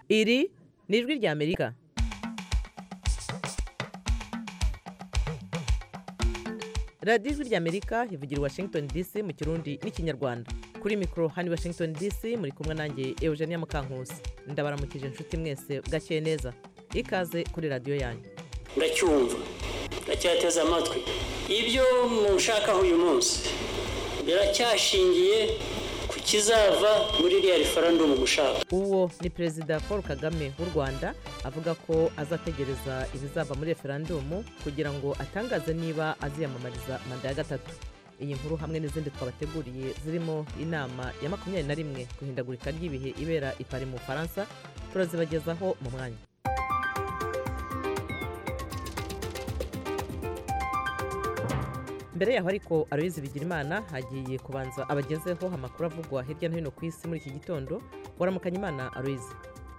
iri ni ijwi ry'amerika radiyo ijwi ry'amerika ivugira i washington dc mu kirundi n'ikinyarwanda kuri mikoro hano i washington dc muri kumwe nanjye eugenia mukankusi ndabaramukije inshuti mwese bwakeye neza ikaze kuri radiyo yanyu ndacyumva ndacyateze amatwi ibyo mushakaho uyu munsi biracyashingiye ku kizava muri iriya referandumu mushaka uwo ni perezida paul kagame w'u rwanda avuga ko azategereza ibizava muri referandumu kugira ngo atangaze niba aziyamamariza manda ya gatatu iyi nkuru hamwe n'izindi twabateguriye zirimo inama ya makumyabiri na rimwe ku ihindagurika ry'ibihe ibera i Paris mu bufaransa turazibagezaho mu mwanya mbere yaho ariko aroyizi bigirimana hagiye kubanza abagezeho amakuru avugwa hirya no hino ku isi muri iki gitondo waramukanya imana aroyizi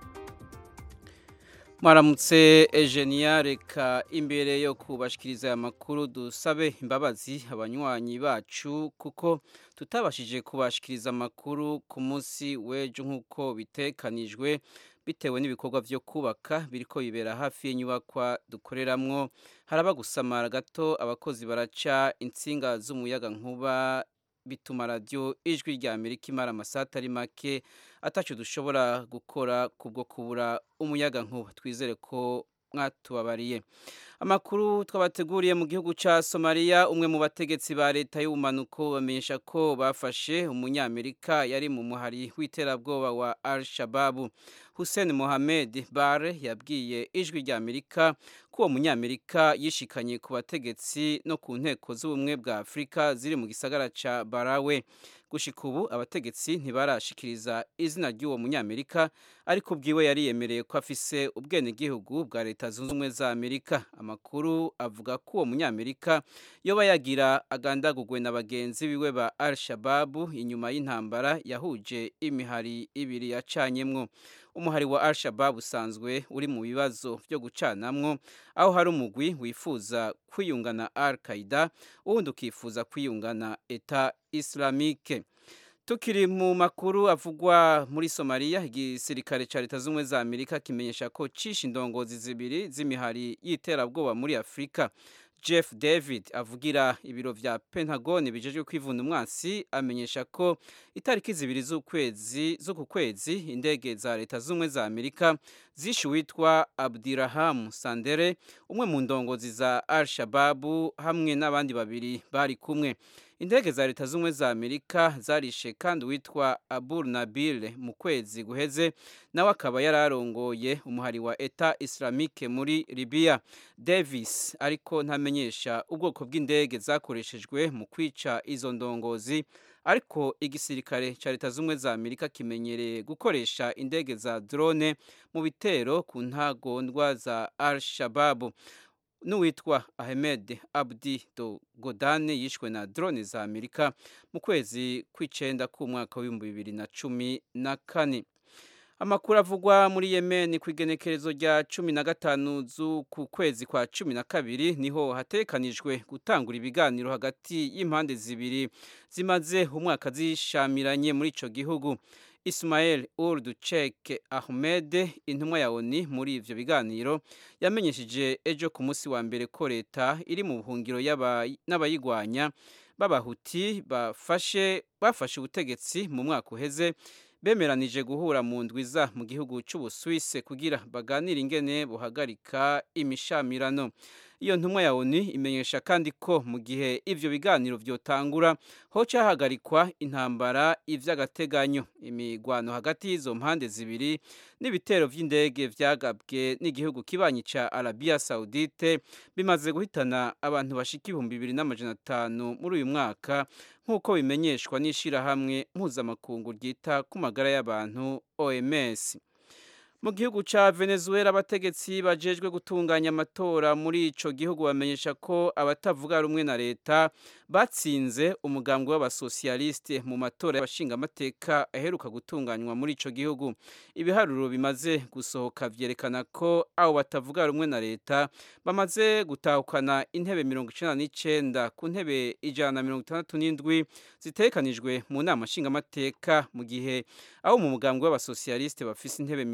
mwaramutse Eugenia reka imbere yo kubashikiriza aya makuru dusabe imbabazi abanywanyi bacu kuko tutabashije kubashikiriza amakuru ku munsi w'ejo nk'uko bitekanijwe bitewe n'ibikorwa byo kubaka biriko bibera hafi y'inyubakwa dukoreramwo haraba gusamara gato abakozi baraca insinga z'umuyaga nkuba bituma radiyo ijwi rya amerika imara amasaha atari make atacu dushobora gukora kubwo kubura umuyaga nkuba twizere ko mwatubabariye amakuru twabateguriye mu gihugu cya somaliya umwe mu bategetsi ba leta y'ubumanuko bamenyesha ko bafashe umunyamerika yari mu muhari w'iterabwoba wa al shababu hussein mohamed bare yabwiye ijwi rya amerika ko uwo munyamerika yishikanye ku bategetsi no ku nteko z'ubumwe bwa afurika ziri mu gisagara cya barawe gushika ubu abategetsi ntibarashikiriza izina ry'uwo munyamerika ariko ubwiwe yariyemereye ko afise ubwenegihugu bwa leta zunze ubumwe za amerika amakuru avuga ko uwo munyamerika yoba yagira agandagugwe na bagenzi biwe ba al shababu inyuma y'intambara yahuje imihari ibiri yacanyemwo umuhari wa al shababu usanzwe uri mu bibazo byo gucanamwo aho hari umugwi wifuza kwiyungana al qaida uwundi ukifuza kwiyungana eta islamike tukiri mu makuru avugwa muri somaliya igisirikare cya leta z'ubumwe za amerika kimenyesha ko cisha indongozi zibiri z'imihari y'iterabwoba muri afurika jeff david avugira ibiro vya pentagon bijejwe kwivuna umwansi amenyesha ko itariki zibiri z'ukwezi z'uku kwezi indege za leta z'ubumwe za amerika zishe uwitwa abdirahamu sandere umwe mu ndongozi za al shababu hamwe n'abandi babiri bari kumwe indege za leta z'ubumwe za amerika zarishe kandi uwitwa abur nabil mu kwezi guheze nawe akaba yari arongoye umuhari wa eta islamike muri libiya davis ariko ntamenyesha ubwoko bw'indege zakoreshejwe mu kwica izo ndongozi ariko igisirikare cya leta z'ubumwe za amerika kimenyereye gukoresha indege za drone mu bitero ku ntagondwa za al shababu n'uwitwa ahmed abdi dogodane yishwe na drone za amerika mu kwezi kw'icenda k'umwaka w'ibihumbi bibiri na cumi na kane amakuru avugwa muri yemen ku igenekerezo rya cumi na gatanu z'uku kwezi kwa cumi na kabiri niho hatekanijwe gutangura ibiganiro hagati y'impande zibiri zimaze umwaka zishamiranye muri ico gihugu Ismail Urdu Chek Ahmed intumwa ya ONU muri ivyo biganiro yamenyesheje ejo ku munsi wa mbere ko leta iri mu buhungiro n'abayigwanya b'abahuti bafashe bafashe ubutegetsi mu mwaka uheze bemeranije guhura mu ndwiza mu gihugu cy'Ubusuwise kugira baganire ingene buhagarika imishamirano iyo ntumwa ya ONU imenyesha kandi ko mu gihe ivyo biganiro vyotangura hoca hagarikwa intambara ivy'agateganyo imigwano hagati y'izo mpande zibiri n'ibitero vy'indege vyagabwe n'igihugu kibanyi ca Arabia Saudite bimaze guhitana abantu bashika ibihumbi bibiri n'amajana atanu muri uyu mwaka nk'uko bimenyeshwa n'ishirahamwe mpuzamakungu ryita ku magara y'abantu OMS mu gihugu ca Venezuela abategetsi bajejwe gutunganya amatora muri ico gihugu bamenyesha ko abatavuga rumwe na leta batsinze umugambwe w'abasosialiste mu matora y'abashingamateka aheruka gutunganywa muri ico gihugu ibiharuro bimaze gusohoka vyerekana ko abo batavuga rumwe na leta bamaze gutahukana intebe mirongo icenda n'icenda ku ntebe ijana na mirongo itandatu n'indwi zitekanijwe mu nama nshingamateka mu gihe abo mu mugambwe w'abasosialiste bafise intebe mirongo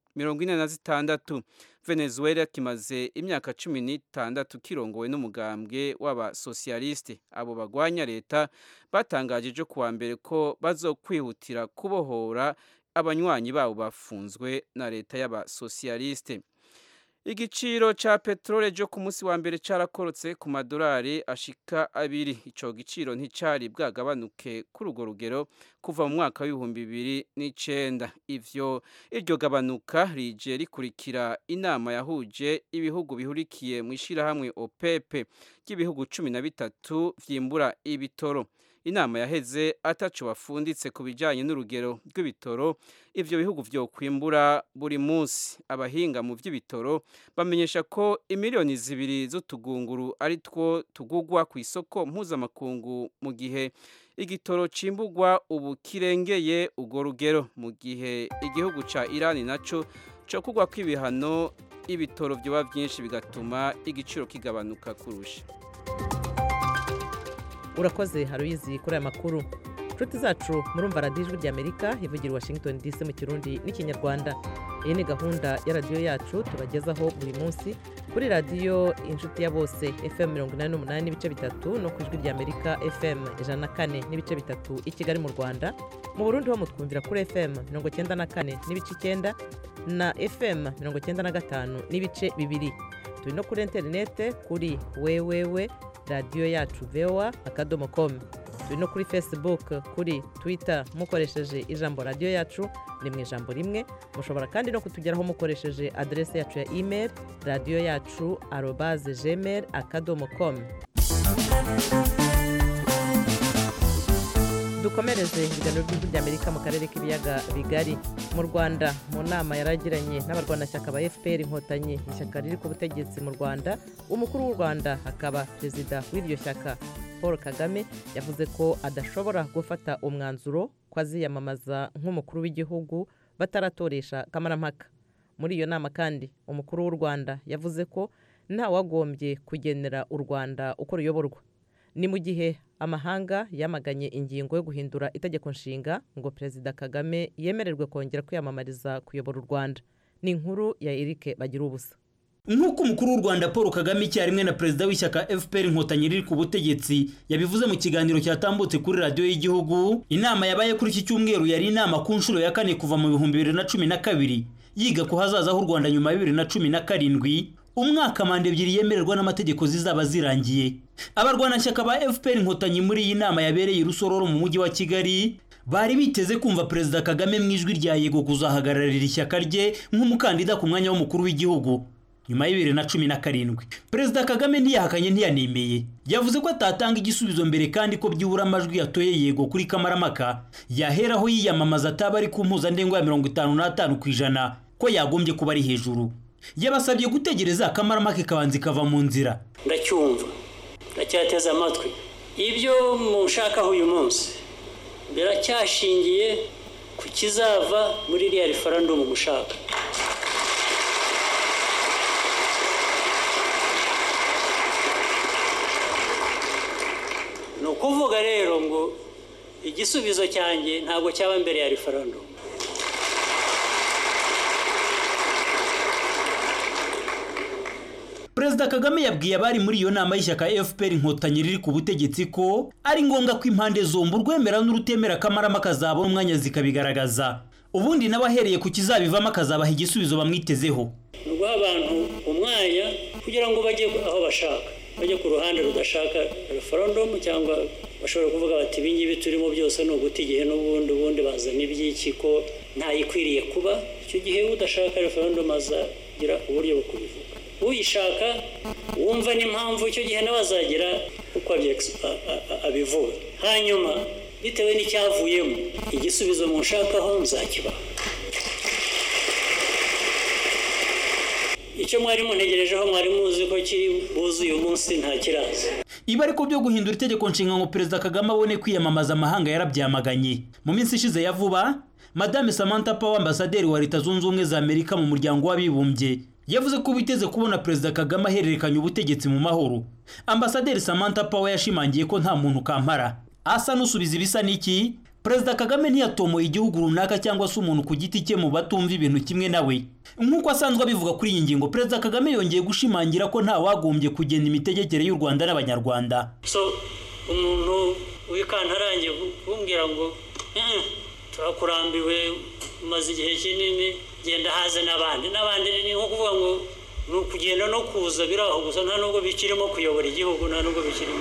mirongo ine na zitandatu venezuela kimaze imyaka cumi n'itandatu kirongowe n'umugambwe w'abasosiyalisite abo bagwanya leta batangaje ejo kuwa mbere ko bazokwihutira kubohora abanywanyi babo bafunzwe na leta y'abasosiyalisite igiciro ca peteroli cyo ku munsi wa mbere carakorotse ku madolari ashika abiri ico giciro nticari bwagabanuke kuri urwo rugero kuva mu mwaka w'ibihumbi bibiri n'icenda ivyo iryo gabanuka rije rikurikira inama yahuje ibihugu bihurikiye mu ishirahamwe opepe ry'ibihugu cumi na bitatu vyimbura ibitoro inama yaheze ataco bafunditse ku bijanye n'urugero rw'ibitoro ivyo bihugu vyokwimbura buri munsi abahinga mu vy'ibitoro bamenyesha ko imiliyoni zibiri z'utugunguru ari two tugugwa ku isoko mpuzamakungu mu gihe igitoro cimburwa ubu kirengeye urwo rugero mu gihe igihugu ca irani naco co kugwa kw'ibihano ibitoro vyoba vyinshi bigatuma igiciro kigabanuka kurusha urakoze haruyizi kuri aya makuru inshuti zacu murumva radiyo ijwi ry'amerika ivugira washington dc mu kirundi n'ikinyarwanda iyi ni gahunda ya radiyo yacu tubagezaho buri munsi kuri radiyo inshuti ya bose fm mirongo inani n'umunani n'ibice bitatu no ku ijwi ry'amerika fm ijana na kane n'ibice bitatu i kigali mu rwanda mu burundi ho mutwumvira kuri fm mirongo icyenda na kane n'ibice icyenda na fm mirongo icyenda na gatanu n'ibice bibiri turi no kuri interinete kuri wewewe radiyo yacu vewa akadomo komu turi no kuri facebook kuri twitter mukoresheje ijambo radiyo yacu ni mu ijambo rimwe mushobora kandi no kutugeraho mukoresheje aderesi yacu ya email radiyo yacu arobaze gmail akadomo komu dukomereze ibiganiro by'ijwi ry'amerika mu karere k'ibiyaga bigari mu rwanda mu nama yaragiranye n'abarwanashyaka ba fpr inkotanyi ishyaka riri ku butegetsi mu rwanda umukuru w'u rwanda akaba perezida w'iryo shyaka paul kagame yavuze ko adashobora gufata umwanzuro ko aziyamamaza nk'umukuru w'igihugu bataratoresha kamarampaka muri iyo nama kandi umukuru w'u rwanda yavuze ko ntawagombye kugenera u rwanda uko ruyoborwa ni mu gihe amahanga yamaganye ingingo yo guhindura itegeko nshinga ngo perezida kagame yemererwe kongera kwiyamamariza kuyobora u rwanda ni inkuru ya erike bagira ubusa nk'uko umukuru w'u rwanda paul kagame icyarimwe na perezida w'ishyaka fpr inkotanyi riri ku butegetsi yabivuze mu kiganiro cyatambutse kuri radiyo y'igihugu inama yabaye kuri iki cyumweru yari inama ku nshuro ya kane kuva mu bihumbi bibiri na cumi na kabiri yiga ku hazaza h'u rwanda nyuma ya bibiri na cumi na karindwi umwaka manda ebyiri yemererwa n'amategeko zizaba zirangiye abarwanashyaka ba fpr inkotanyi muri iyi nama yabereye i rusororo mu mujyi wa kigali bari biteze kumva perezida kagame mu ijwi rya yego kuzahagararira ishyaka rye nk'umukandida ku mwanya w'umukuru w'igihugu nyuma ya bibiri na cumi na karindwi perezida kagame ntiyahakanye ntiyanemeye yavuze ko atatanga igisubizo mbere kandi ko byibura amajwi yatoye yego kuri kamaramaka yaheraho yiyamamaza ataba ari ku mpuzandengo ya mirongo itanu n'atanu ku ijana ko yagombye kuba ari hejuru yabasabye gutegereza akamaramaka ikabanza ikava mu nzira ndacyumva ndacyateze amatwi ibyo mushakaho uyu munsi biracyashingiye ku kizava muri iriya referandumu mushaka ni ukuvuga rero ngo igisubizo cyanjye ntabwo cyaba mbere ya referandumu perezida kagame yabwiye abari muri iyo nama y'ishyaka fpr inkotanyi riri ku butegetsi ko ari ngombwa ko impande zombi urwemera n'urutemera akamaramaka zabona umwanya zikabigaragaza ubundi nawe ahereye ku kizabivamo akazabaha igisubizo bamwitezeho ni uguha abantu umwanya kugira ngo bajye aho bashaka bajye ku ruhande rudashaka referendumu cyangwa bashobora kuvuga bati ibi ngibi turimo byose ni uguta igihe n'ubundi ubundi bazana iby'iki ko ntayikwiriye kuba icyo gihe udashaka referendumu azagira uburyo bwo kubivuga uyishaka wumva n'impamvu icyo gihe nawe azagira uko abivuga hanyuma bitewe n'icyavuyemo igisubizo mushakaho nzakibaha icyo mwari muntegerejeho mwari muzi ko kiri buze uyu munsi nta kiraza ibi ariko byo guhindura itegeko nshinga ngo perezida kagame abone kwiyamamaza amahanga yarabyamaganye mu minsi ishize ya vuba madame samantha power ambasaderi wa leta zunze ubumwe za amerika mu muryango w'abibumbye yavuze ko biteze kubona perezida kagame ahererekanya ubutegetsi mu mahoro ambasaderi samantha power yashimangiye ko nta muntu kampara asa n'usubiza ibisa n'iki perezida kagame ntiyatomoye igihugu runaka cyangwa se umuntu ku giti cye mu batumva ibintu kimwe nawe nk'uko asanzwe abivuga kuri iyi ngingo perezida kagame yongeye gushimangira ko nta wagombye kugena imitegekere y'u rwanda n'abanyarwanda so umuntu wikantarangiye kumbwira ngo "Eh, turakurambiwe umaze igihe kinini genda haze n'abandi n'abandi ni nko kuvuga ngo ni ukugenda no kuza biri aho gusa nta nubwo bikirimo kuyobora igihugu nta nubwo bikirimo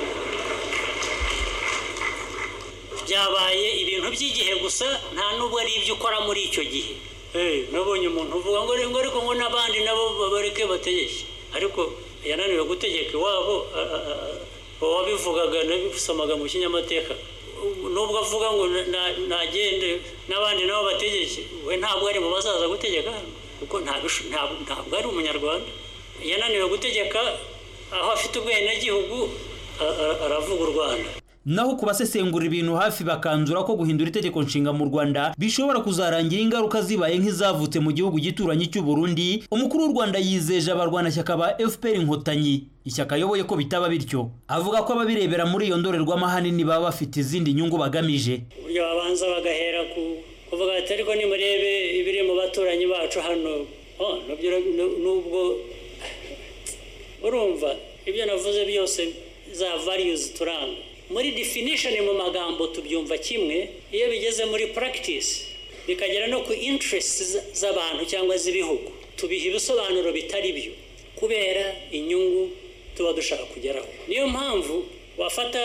byabaye ibintu by'igihe gusa nta nubwo ari ibyo ukora muri icyo gihe Eh, nabonye umuntu uvuga ngo ngo ariko ngo n'abandi nabo babareke bategeke ariko yananiwe gutegeka iwabo a- a- a- uwabivugaga nabisomaga mu kinyamateka nubwo avuga ngo na- na- nagende n'abandi nabo bategeke we ntabwo ari mu bazaza gutegeka hano kuko ntabisho- ntabwo ntabwo ari umunyarwanda yananiwe gutegeka aho afite ubwenegihugu a- a- aravuga u rwanda naho ku basesengura ibintu hafi bakanzura ko guhindura itegeko nshinga mu rwanda bishobora kuzarangira ingaruka zibaye nk'izavutse mu gihugu gituranyi cy'u Burundi umukuru w'u rwanda yizeje abarwanashyaka ba fpr inkotanyi ishyaka ayoboye ko bitaba bityo avuga ko ababirebera muri iyo ndorerwamo ahanini baba bafite izindi nyungu bagamije uburyo babanza bagahera ku kuvuga ati ariko nimurebe ibiri mu baturanyi bacu hano oh, nabyo ura- nu- nubwo urumva ibyo navuze byose za values turanga muri definition mu magambo tubyumva kimwe iyo bigeze muri practice bikagera no ku interests z- z'abantu cyangwa z'ibihugu tubiha ibisobanuro bitari byo kubera inyungu tuba dushaka kugeraho niyo mpamvu wafata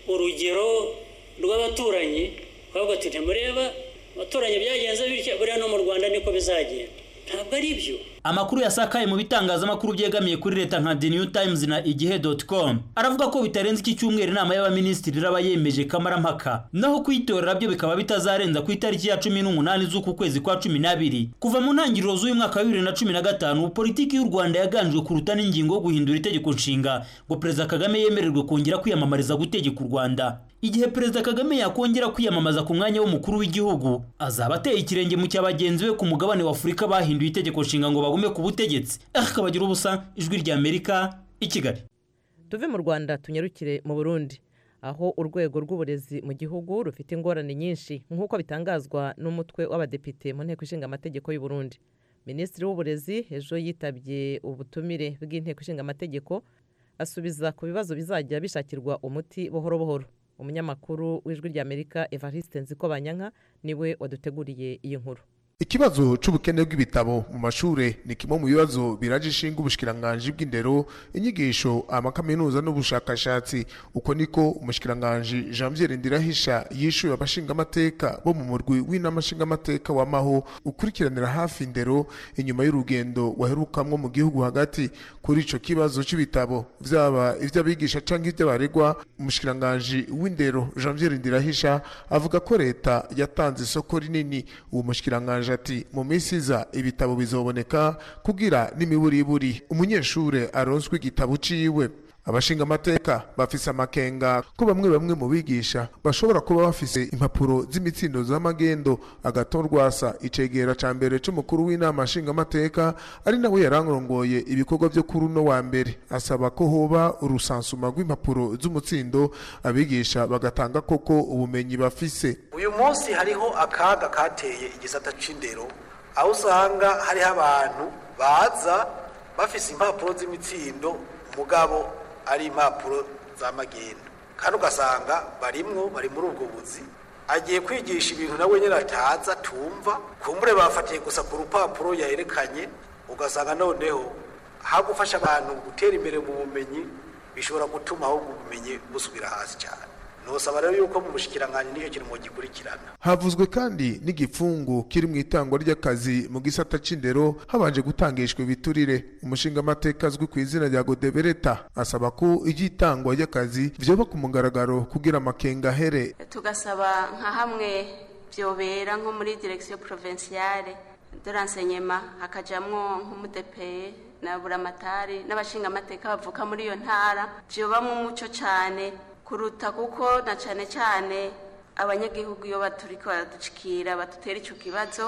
urugero rw'abaturanyi ukavuga ati ntimureba abaturanyi byagenze bityo buriya no mu rwanda niko bizagenda ntabwo ari byo amakuru yasakaye mu bitangazamakuru byegamiye kuri leta nka the new times na igihe.com aravuga ko bitarenze iki cyumweru inama y'abaminisitiri iraba yemeje kamarampaka naho kuyitorera byo bikaba bitazarenza ku itariki ya cumi n'umunani z'uku kwezi kwa cumi n'abiri kuva mu ntangiriro z'uyu mwaka wa bibiri na cumi na gatanu politiki y'u rwanda yaganjwe kuruta n'ingingo yo guhindura itegeko nshinga ngo perezida kagame yemererwe kongera kwiyamamariza gutegeka u rwanda igihe perezida kagame yakongera kwiyamamaza ku mwanya w'umukuru w'igihugu azaba ateye ikirenge mu cya bagenzi be ku mugabane wa afurika bahinduye itegeko nshinga ngo bagume ku butegetsi akabagira ubusa ijwi ry'amerika i kigali tuve mu rwanda tunyarukire mu burundi aho urwego rw'uburezi mu gihugu rufite ingorane nyinshi nk'uko bitangazwa n'umutwe w'abadepite mu nteko ishinga amategeko y'u Burundi minisitiri w'uburezi ejo yitabye ubutumire bw'inteko ishinga amategeko asubiza ku bibazo bizajya bishakirwa umuti buhoro buhoro umunyamakuru w'ijwi ry'amerika evariste nzikobanyanka niwe waduteguriye iyi nkuru ikibazo c'ubukene bw'ibitabo mu mashure ni kimwe mu bibazo biraje ishinga ubushikiranganji bw'indero inyigisho amakaminuza n'ubushakashatsi uko niko umushikiranganji janviere ndirahisha yishuye abashingamateka bo mu murwi w'inama nshingamateka w'amaho ukurikiranira hafi indero inyuma y'urugendo waherukamwo mu gihugu hagati kuri ico kibazo c'ibitabo vyaba ivy'abigisha canke ivy'abaregwa umushikiranganji w'indero janviere ndirahisha avuga ko leta yatanze isoko rinini uwo mushikiranganji ati mu minsi iza ibitabo bizoboneka kugira n'imiburiburi umunyeshure aronswe igitabo ciwe abashingamateka bafise amakenga ko bamwe bamwe mu bigisha bashobora kuba bafise impapuro z'imitsindo z'amagendo agatorwasa icegera ca mbere c'umukuru w'inama nshingamateka ari nawe yarangongoye ibikorwa vyo kuri uno wa mbere asaba ko hoba urusansuma rw'impapuro z'umutsindo abigisha bagatanga koko ubumenyi bafise uyu munsi hariho akaga kateye igisata c'indero aho usanga hariho abantu baza bafise impapuro z'imitsindo mugabo ari impapuro z'amagendo kandi ugasanga barimwo bari muri ubwo buzi agiye kwigisha ibintu nawe nyine ataza tumva kumbure bafatiye gusa ku rupapuro yaherekanye ugasanga noneho hagufasha abantu gutera imbere mu bumenyi bishobora gutuma ahubwo ubumenyi busubira hasi cyane nosaba rero yuko mu bushikiranganji nicyo kintu mugikurikirana havuzwe kandi n'igifungu kiri mu itangwa ry'akazi mu gisata c'indero habanje gutangishwa ibiturire umushingamateka azwi ku izina rya godebereta asaba ko iry'itangwa ry'akazi vyoba ku mugaragaro kugira amakenga ahere tugasaba nka hamwe byobera nko muri direction provinciale de l'enseignement hakajamwo nk'umudepeye na buramatari n'abashingamateka bavuka muri iyo ntara vyobamwo umuco cane kuruta kuko na cyane cyane abanyagihugu iyo baturiko baraducikira badutera icyo kibazo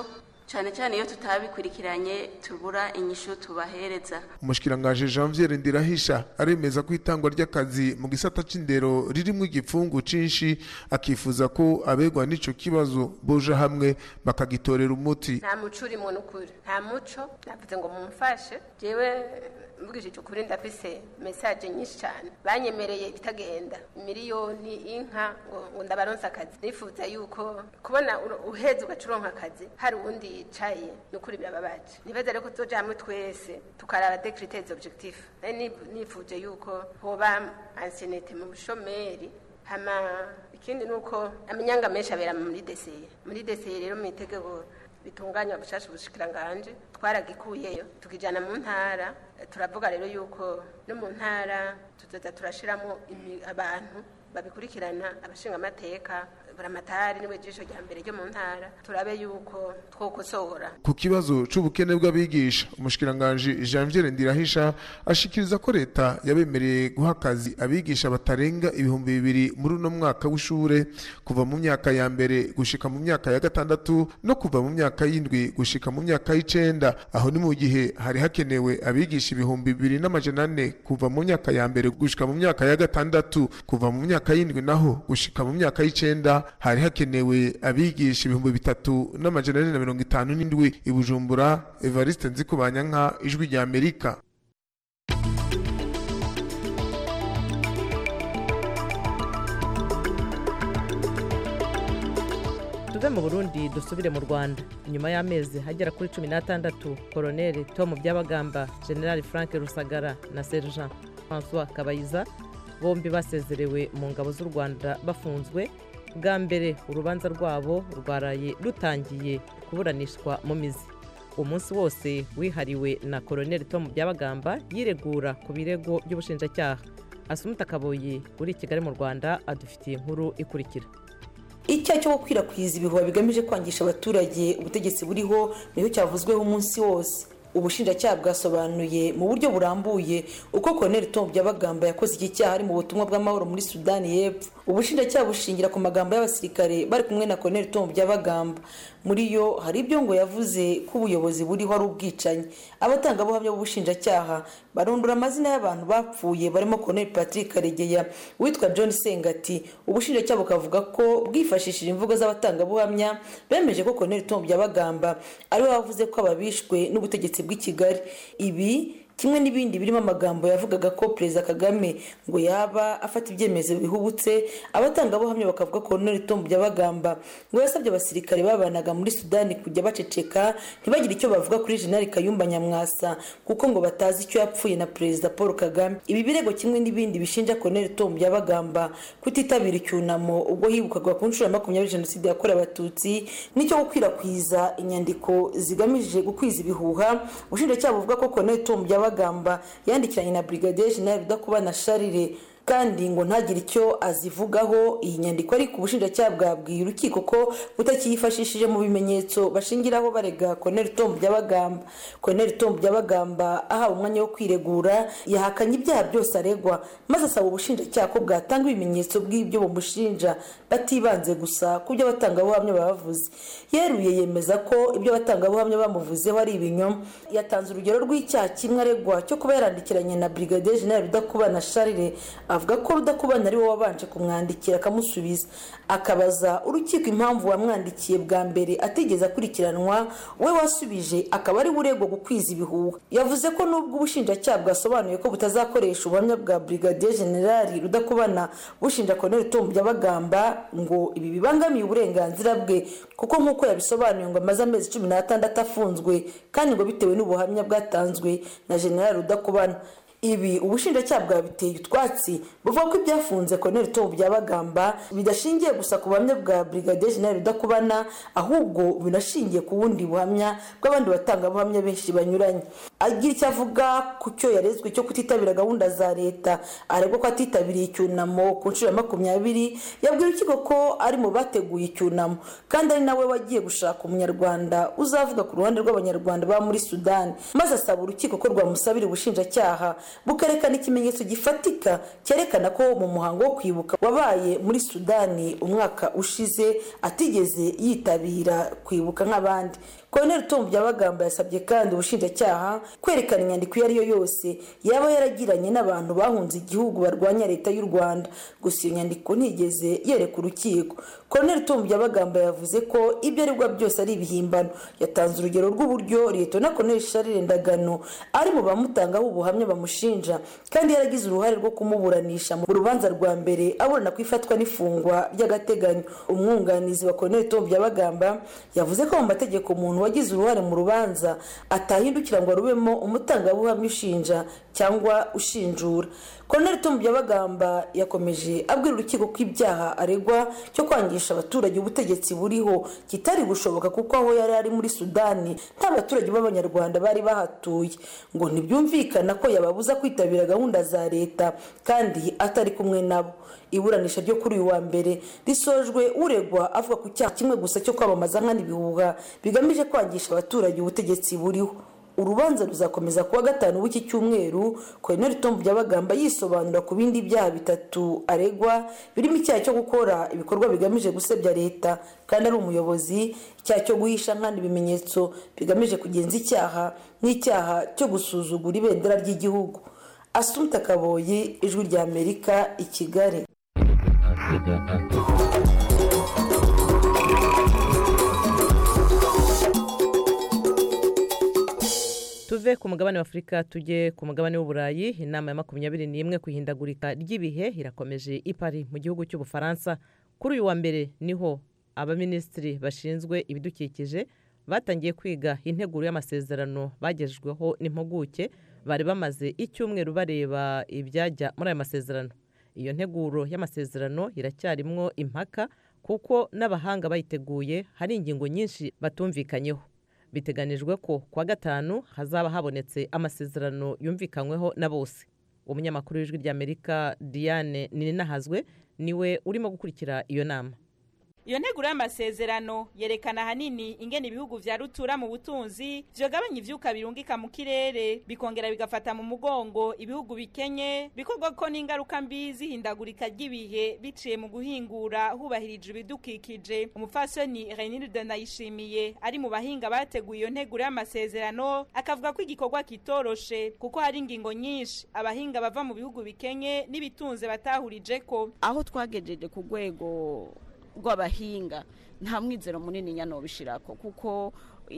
cyane cyane iyo tutabikurikiranye tubura inyishu tubahereza umushikirangaje janvier ndirahisha aremeza ko itangwa ry'akazi mu gisata c'indero ririmo igipfungu cinshi akifuza ko abegwa n'ico kibazo boja hamwe bakagitorera umuti nta muco urimo n'ukuri nta muco navuze ngo mumfashe jewe mvugishije ukuri ndafise mesaje nyinshi cyane banyemereye ibitagenda miliyoni inka ngo ngo ndabaronse akazi nifuza yuko kubona ur- uheze ugaca uronka akazi hari uwundi yicaye n'ukuri birababaje nibaza rero ko tuzoja hamwe twese tukaraba decretez objectif nari nif- nifuje yuko hoba anciennité mu bushomeri hama ikindi nuko amanyanga menshi abera muri deseye muri deseye rero mu itegeko bitunganya bushasha ubushikiranganje twaragikuyeyo tukijana mu ntara turavuga rero yuko no mu ntara tuzoza turashiramo imi- abantu babikurikirana abashinga amateka buramatari niwe jisho rya mbere ryo mu ntara turabe yuko twokosora ku kibazo c'ubukene bw'abigisha umushikiranganji janvier ndirahisha ashikiriza ko leta yabemereye guha akazi abigisha batarenga ibihumbi bibiri muri uno mwaka w'ishure kuva mu myaka ya mbere gushika mu myaka ya gatandatu no kuva mu myaka y'indwi gushika mu myaka y'icenda aho ni mu gihe hari hakenewe abigisha ibihumbi bibiri n'amajana ane kuva mu myaka ya mbere gushika mu myaka ya gatandatu kuva mu myaka y'indwi naho gushika mu myaka y'icenda hari hakenewe abigisha ibihumbi bitatu n'amajana ane na mirongo itanu n'indwi i bujumbura evariste nzikubanyanka ijwi rya amerika tuve mu burundi dusubire mu rwanda nyuma y'amezi hagera kuri cumi n'atandatu koroneli tom byabagamba generali frank rusagara na sergent françois kabayiza bombi basezerewe mu ngabo z'u rwanda bafunzwe bwa mbere urubanza rwabo rwaraye rutangiye kuburanishwa mu mizi umunsi wose wihariwe na koroneli tom byabagamba yiregura ku birego by'ubushinjacyaha asumuta kaboyi uri i kigali mu rwanda adufitiye inkuru ikurikira icyaha cyo gukwirakwiza ibihuha bigamije kwangisha abaturage ubutegetsi buriho nicyo cyavuzweho umunsi wose ubushinjacyaha bwasobanuye mu buryo burambuye uko koroneli tom byabagamba yakoze iki cyaha ari mu butumwa bw'amahoro muri sudani y'epfo ubushinjacyaha bushingira ku magambo y'abasirikare bari kumwe na koroneli tom byabagamba muri yo hari ibyo ngo yavuze ko ubuyobozi buriho ari ubwicanyi abatangabuhamya b'ubushinjacyaha barondora amazina y'abantu bapfuye barimo koroneli patrick karegeya witwa john sengati ubushinjacyaha bukavuga ko bwifashishije imvugo z'abatangabuhamya bemeje ko koroneli tom byabagamba ariwe wavuze ko ababishwe n'ubutegetsi bw'i kigali ibi kimwe n'ibindi birimo amagambo yavugaga ko perezida kagame ngo yaba afata ibyemezo bihubutse abatangabuhamya bakavuga ko koroneli tom byabagamba ngo yasabye abasirikare babanaga muri sudani kujya baceceka ntibagire icyo bavuga kuri jenali kayumba nyamwasa kuko ngo batazi icyo yapfuye na perezida paul kagame ibi birego kimwe n'ibindi bishinja koroneli tom byabagamba kutitabira icyunamo ubwo hibukwaga ku nshuro ya makumyabiri jenoside yakorewe abatutsi n'icyo gukwirakwiza inyandiko zigamije gukwiza ibihuha ubushinjacyaha buvuga ko koroneli tom byabagamba byabagamba yandikiranye na brigadier general rudakubana sharire kandi ngo ntagire icyo azivugaho iyi nyandiko ariko ubushinjacyaha bwabwiye urukiko ko butakiyifashishije mu bimenyetso bashingiraho barega koroneli tom byabagamba koroneli tom byabagamba ahawe umwanya wo kwiregura yahakanye ibyaha byose aregwa maze asaba ubushinjacyaha ko bwatanga ibimenyetso bw'ibyo bumushinja batibanze gusa ku byo abatangabuhamya bavuze yeruye yemeza ko ibyo abatangabuhamya bamuvuzeho ari ibinyoma yatanze urugero rw'icyaha kimwe aregwa cyo kuba yarandikiranye na brigadier general rudakubana sharire avuga ko rudakubana ari we wabanje kumwandikira akamusubiza akabaza urukiko impamvu wamwandikiye bwa mbere atigeze akurikiranwa we wasubije akaba ari uregwa gukwiza ibihuha yavuze ko nubwo ubushinjacyaha bwasobanuye ko butazakoresha ubuhamya bwa brigadier general rudakubana bushinja koroneli tom byabagamba ngo ibi bibangamiye uburenganzira bwe kuko nk'uko yabisobanuye ngo amaze amezi cumi n'atandatu afunzwe kandi ngo bitewe n'ubuhamya bwatanzwe na general rudakubana ibi ubushinjacyaha bwabiteye utwatsi buvuga ko ibyafunze koroneli tom byabagamba bidashingiye gusa ku buhamya bwa brigadier general rudakubana ahubwo binashingiye ku bundi buhamya bw'abandi batangabuhamya benshi banyuranye agira icyo avuga ku cyo yarezwe cyo kutitabira gahunda za leta aregwa ko atitabiriye icyunamo ku nshuro ya makumyabiri yabwira urukiko ko ari mu bateguye icyunamo kandi ari nawe wagiye gushaka umunyarwanda uzavuga ku ruhande rw'abanyarwanda baba muri sudani maze asaba urukiko ko rwamusabira ubushinjacyaha bukerekana ikimenyetso gifatika cyerekana ko mu muhango wo kwibuka wabaye muri sudani umwaka ushize atigeze yitabira kwibuka nk'abandi Colonel Tom Byabagamba yasabye kandi ubushinjacyaha kwerekana inyandiko iyo ari yo yose yaba yaragiranye n'abantu bahunze igihugu barwanya leta y'u Rwanda gusa iyo nyandiko ntigeze yereka urukiko Colonel Tom Byabagamba yavuze ko ibyo aregwa byose ari ibihimbano yatanze urugero rw'uburyo Liyetona Colonel Charles Ndagano ari mu bamutangaho ubuhamya bamushinja kandi yaragize uruhare rwo kumuburanisha mu rubanza rwa mbere aburana ku ifatwa n'ifungwa ry'agateganyo umwunganizi wa Colonel Tom Byabagamba yavuze ko mu mategeko umuntu wagize uruhare mu rubanza atahindukira ngo arubemo umutangabuhamya ushinja cyangwa ushinjura Colonel Tom Byabagamba yakomeje abwira urukiko ko ibyaha aregwa cyo kwangisha abaturage ubutegetsi buriho kitari gushoboka kuko aho yari ari muri Sudani nta baturage b'abanyarwanda bari bahatuye ngo ntibyumvikana ko yababuza kwitabira gahunda za leta kandi atari kumwe nabo iburanisha ryo kuri uyu wa mbere risojwe uregwa avuga ku cyaha kimwe gusa cyo kwamamaza nkana ibihuha bigamije kwangisha abaturage ubutegetsi buriho urubanza ruzakomeza kuwa gatanu w'iki cyumweru Colonel Tom Byabagamba yisobanura ku bindi byaha bitatu aregwa birimo icyaha cyo gukora ibikorwa bigamije gusebya leta kandi ari umuyobozi icyaha cyo guhisha nkana ibimenyetso bigamije kugenza icyaha n'icyaha cyo gusuzugura ibendera ry'igihugu Asumta Kaboyi ijwi rya Amerika i Kigali tuve ku mugabane wa afurika tujye ku mugabane w'uburayi inama ya makumyabiri n'imwe ku ihindagurika ry'ibihe irakomeje i Paris mu gihugu cy'ubufaransa kuri uyu wa mbere niho abaminisitiri bashinzwe ibidukikije batangiye kwiga integuro y'amasezerano bagejejweho n'impuguke bari bamaze icyumweru bareba ibyajya muri aya masezerano iyo nteguro y'amasezerano iracyarimwo impaka kuko n'abahanga bayiteguye hari ingingo nyinshi batumvikanyeho biteganijwe ko kuwa gatanu hazaba habonetse amasezerano yumvikanyweho na bose umunyamakuru w'ijwi ry'amerika diane ninahazwe niwe urimo gukurikira iyo nama iyo nteguro y'amasezerano yerekana ahanini ingene ibihugu vya rutura mu butunzi vyogabanya ivyuka birungika mu kirere bikongera bigafata mu mugongo ibihugu bikenye bikorwa ko n'ingaruka mbi zihindagurika ry'ibihe biciye mu guhingura hubahirije ibidukikije umupfasoni renilde nayishimiye ari mu bahinga bateguye iyo nteguro y'amasezerano akavuga ko igikorwa kitoroshe kuko hari ingingo nyinshi abahinga bava mu bihugu bikenye n'ibitunze batahurijeko aho twagejeje ku rwego rw'abahinga nta mwizero munini nyano bishirako kuko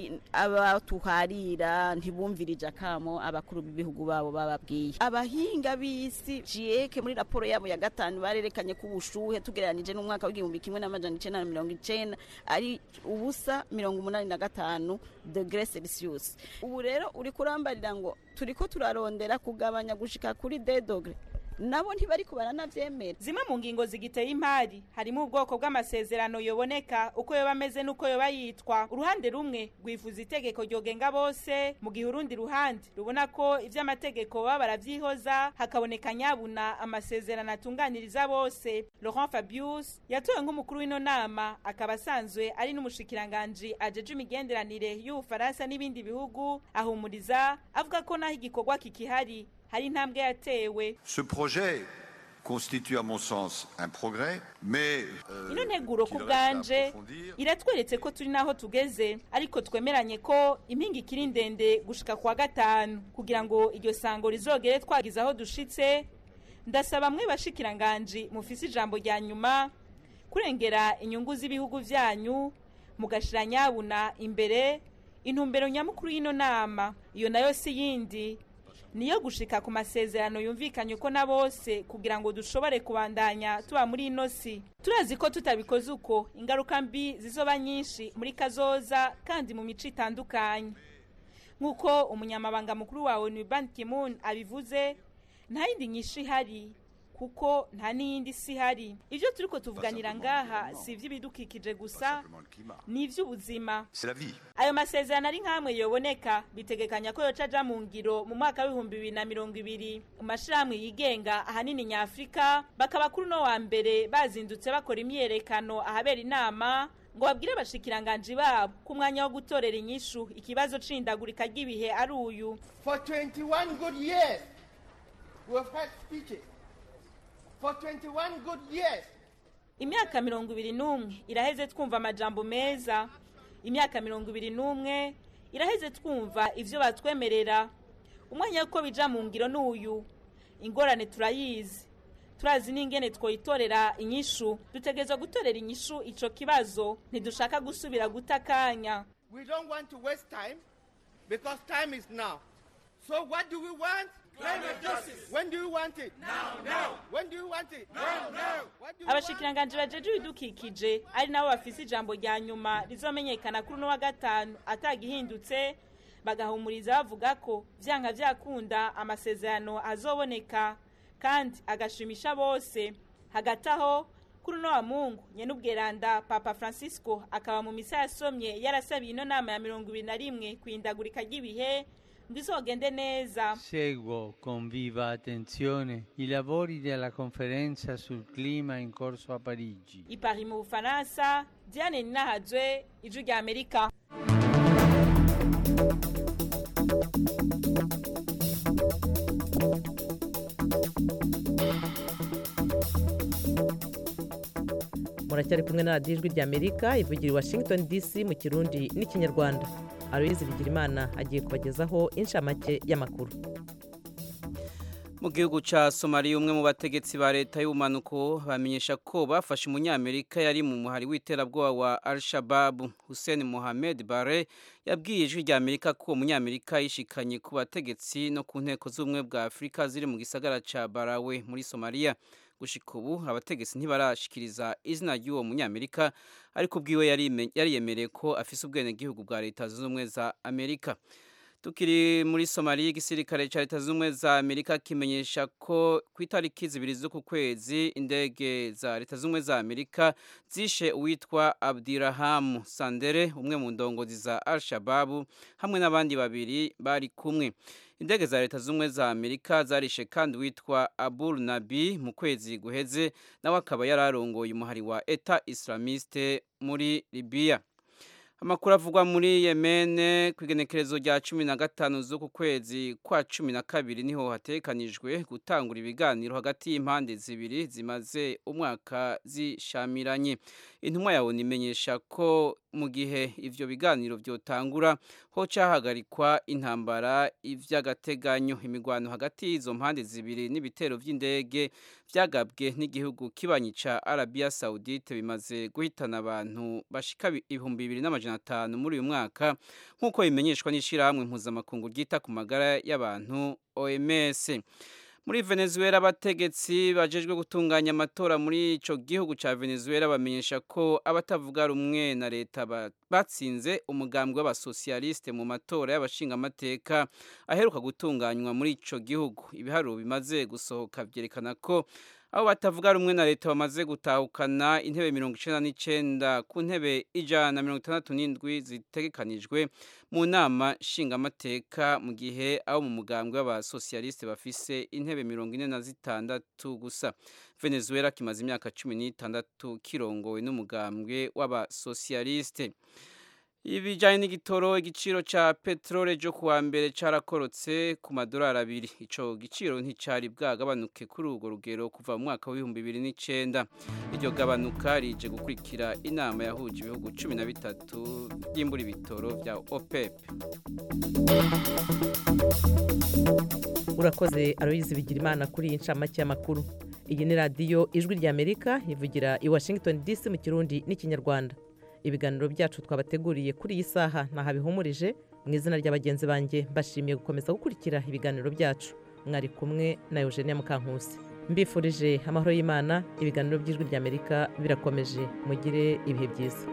abatuharira ntibumvirije akamo abakuru b'ibihugu babo bababwiye abahinga b'isi jieke muri raporo yabo ya gatanu barerekanye ko ubushuhe tugereranije n'umwaka w'igihumbi kimwe n'amajana icenda na mirongo icenda ari ubusa mirongo umunani na gatanu degre celsius ubu rero uri kurambarira ngo turiko turarondera kugabanya gushika kuri de dogre nabo ntibariko baranavyemera zimwe mu ngingo zigiteye impari harimo ubwoko bw'amasezerano yoboneka uko yoba ameze n'uko yoba yitwa uruhande rumwe rwifuza itegeko ryogenga bose mu gihe urundi ruhande rubona ko ivy'amategeko baba baravyihoza hakaboneka nyabuna amasezerano atunganiriza bose laurent fabius yatowe nk'umukuru w'ino nama akaba asanzwe ari n'umushikiranganji ajeje imigenderanire y'ubufaransa n'ibindi bihugu ahumuriza avuga ko naho igikorwa kikihari hari intambwe yatewe Ce projet constitue à mon sens un progrès, mais euh, ino nteguro ku qu'il reste à bwanje approfondir. iratweretse ko turi naho tugeze ariko twemeranye ko impinga ikiri ndende gushika kwa gatanu kugira ngo iryo sango rizogere twagize aho dushitse ndasaba mwe bashikiranganji mufise ijambo rya nyuma kurengera inyungu z'ibihugu vyanyu mugashira nyabuna imbere intumbero nyamukuru y'ino nama iyo nayo si yindi niyo gushika ku masezerano yumvikanye uko na bose kugira ngo dushobore kubandanya tuba muri ino si turazi ko tutabikoze uko ingaruka mbi zizoba nyinshi muri kazoza kandi mu mico itandukanye nk'uko umunyamabanga mukuru wa onu ban kimun abivuze nta yindi nyinshi ihari kuko nta n'iyindi si ihari ibyo turi ko tuvuganira ngaha si iby'ibidukikije gusa ni iby'ubuzima C'est la vie. ayo masezerano ari nk'amwe yoboneka bitegekanya ko yoca aja mu ngiro mu mwaka w'ibihumbi bibiri na mirongo ibiri mu mashirahamwe yigenga ahanini nyafurika bakaba kuri uno wa mbere bazindutse bakora imyiyerekano ahabera inama ngo babwire abashikiranganji babo ko umwanya wo gutorera inyishu ikibazo c'indagurika ry'ibihe ari uyu For 21 good years, we have had speeches. For 21 good years, imyaka mirongo ibiri n'umwe iraheze twumva amajambo meza imyaka mirongo ibiri n'umwe iraheze twumva ivyo batwemerera umwanya w'uko bija mu ngiro n'uyu ingorane turayizi turazi n'ingene twoyitorera inyishu dutegerezwa gutorera inyishu ico kibazo ntidushaka gusubira guta akanya we don't want to waste time because time is now. So what do we want? Climate justice. When do you want it? Now, now. When do you want it? Now, now. What do you want? abashikiranganji bajeje ibidukikije ari nabo bafise ijambo rya nyuma rizomenyekana kuri uno wa gatanu atagihindutse bagahumuriza bavuga ko vyanka vyakunda amasezerano azoboneka kandi agashimisha bose hagati aho kuri uno wa mungu nyen'ubweranda papa francisco akaba mu misa yasomye yarasabiye ino nama ya mirongo ibiri na rimwe kwindagurika ry'ibihe ngo izogende neza Seguo con viva attenzione i lavori della conferenza sul clima in corso a Parigi. i Paris mu bufaransa diane ninahazwe ijwi rya amerika muracyari kumwe na radiyo ijwi rya amerika ivugira i washington dc mu kirundi n'ikinyarwanda aloyizi bigirimana agiye kubagezaho inshamake y'amakuru mu gihugu cya somaliya umwe mu bategetsi ba leta y'ubumanuko bamenyesha ko bafashe umunyamerika yari mu muhari w'iterabwoba wa al-shababu hussein mohamed bare yabwiye ijwi rya amerika ko uwo munyamerika yishikanye ku bategetsi no ku nteko z'ubumwe bwa afurika ziri mu gisagara cya barawe muri somaliya gushika ubu abategetsi ntibarashikiriza izina ry'uwo munyamerika ariko ubwiwe yariyemereye ko afise ubwenegihugu bwa leta zunze ubumwe za amerika tukiri muri somaliya igisirikare cya leta zunze ubumwe za amerika kimenyesha ko ku itariki zibiri z'uku kwezi indege za leta zunze ubumwe za amerika zishe uwitwa abdirahamu sandere umwe mu ndongozi za al shababu hamwe n'abandi babiri bari kumwe indege za leta z'ubumwe za amerika zarishe kandi witwa abul nabi mu kwezi guheze nawe akaba yari arongoye umuhari wa eta islamiste muri libiya amakuru avugwa muri yemene ku igenekerezo rya cumi na gatanu z'uku kwezi kwa cumi na kabiri niho hatekanijwe gutangura ibiganiro hagati y'impande zibiri zimaze umwaka zishamiranye intumwa yawe imenyesha ko mu gihe ivyo biganiro vyotangura ho cahagarikwa intambara ivy'agateganyo imigwano hagati y'izo mpande zibiri n'ibitero vy'indege vyagabwe n'igihugu kibanyi ca Arabia Saudite bimaze guhitana abantu bashika ibihumbi bibiri n'amajana atanu muri uyu mwaka nk'uko bimenyeshwa n'ishirahamwe mpuzamakungu ryita ku magara y'abantu OMS muri venezuela abategetsi bajejwe gutunganya amatora muri ico gihugu ca venezuela bamenyesha ko abatavuga rumwe na leta batsinze umugambwe w'abasosialiste mu matora y'abashingamateka aheruka gutunganywa muri ico gihugu ibiharuro bimaze gusohoka vyerekana ko abo batavuga rumwe na leta bamaze gutahukana intebe mirongo icenda n'icenda ku ntebe ijana na mirongo itandatu n'indwi zitegekanijwe mu nama nshingamateka mu gihe abo mu mugambwe w'abasosialiste bafise intebe mirongo ine na zitandatu gusa venezuela kimaze imyaka cumi n'itandatu kirongowe n'umugambwe w'abasosialiste ibijyanye n'igitoro igiciro cya peteroli cyo kuwa mbere cyarakorotse ku madolari abiri icyo giciro nticyari bwagabanuke kuri urwo rugero kuva mu mwaka w'ibihumbi bibiri n'icyenda iryo gabanuka rije gukurikira inama yahuje ibihugu cumi na bitatu by'imbura ibitoro bya opep urakoze aroyizi bigira imana kuri iyi ncamake y'amakuru iyi ni radiyo ijwi ry'amerika ivugira i washington dc mu kirundi n'ikinyarwanda ibiganiro byacu twabateguriye kuri iyi saha ntahabihumurije mu izina rya bagenzi banjye mbashimiye gukomeza gukurikira ibiganiro byacu mwari kumwe na eugenia mukankusi mbifurije amahoro y'imana ibiganiro by'ijwi ry'amerika birakomeje mugire ibihe byiza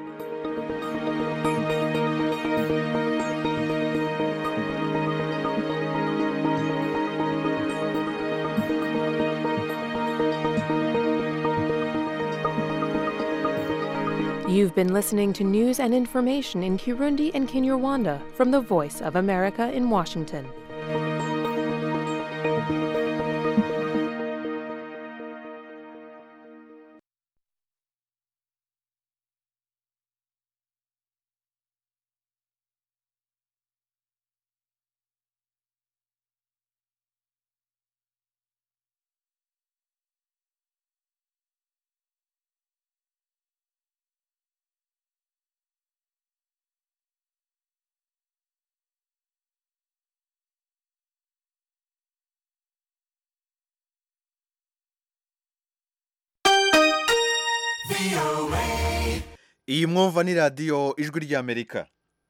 You've been listening to news and information in Kirundi and Kinyarwanda from the Voice of America in Washington. iyi mwumva ni radiyo ijwi ry'amerika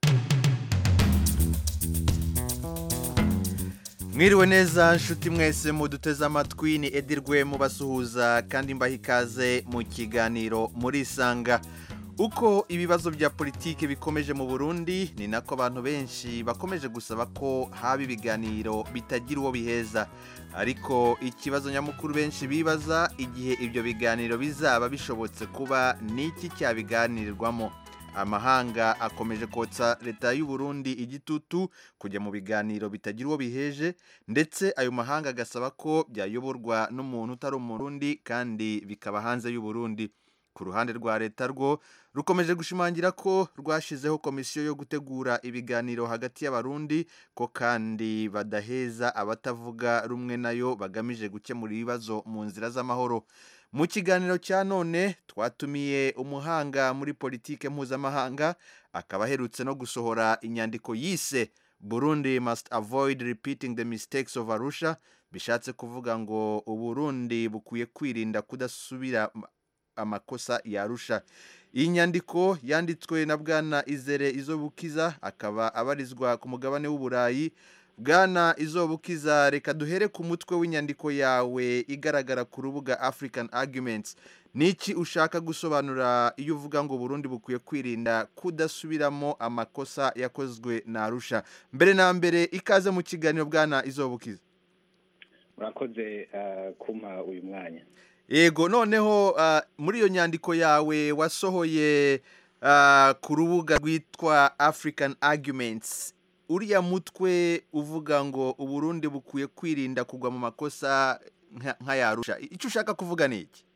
mwiriwe neza nshuti mwese muduteze amatwi ni edirwe mubasuhuza kandi mbaha ikaze mu kiganiro murisanga uko ibibazo bya politiki bikomeje mu burundi ni nako abantu benshi bakomeje gusaba ko haba ibiganiro bitagira uwo biheza ariko ikibazo nyamukuru benshi bibaza igihe ibyo biganiro bizaba bishobotse kuba n'iki cyabiganirirwamo amahanga akomeje kotsa leta y'u Burundi igitutu kujya mu biganiro bitagira uwo biheje ndetse ayo mahanga agasaba ko byayoborwa n'umuntu utari umurundi kandi bikaba hanze y'u Burundi ku ruhande rwa leta rwo rukomeje gushimangira ko rwashyizeho komisiyo yo gutegura ibiganiro hagati y'abarundi ko kandi badaheza abatavuga rumwe nayo bagamije gukemura ibibazo mu nzira z'amahoro mu kiganiro cya none twatumiye umuhanga muri politike mpuzamahanga akaba aherutse no gusohora inyandiko yise burundi must avoid repeating the mistakes of arusha bishatse kuvuga ngo uburundi bukwiye kwirinda kudasubira amakosa yarusha iyi nyandiko yanditswe na bwana izere izobukiza akaba abarizwa ku mugabane w'uburayi bwana izobukiza reka duhere ku mutwe w'inyandiko yawe igaragara ku rubuga african arguments niki ushaka gusobanura iyo uvuga ngo burundi bukwiye kwirinda kudasubiramo amakosa yakozwe na arusha mbere na mbere ikaze mu kiganiro bwana izobukiza murakoze kumpa uyu mwanya yego noneho muri iyo nyandiko yawe wasohoye ku rubuga rwitwa african arguments uriya mutwe uvuga ngo uburundi bukwiye kwirinda kugwa mu makosa nk'ayarusha icyo ushaka kuvuga ni iki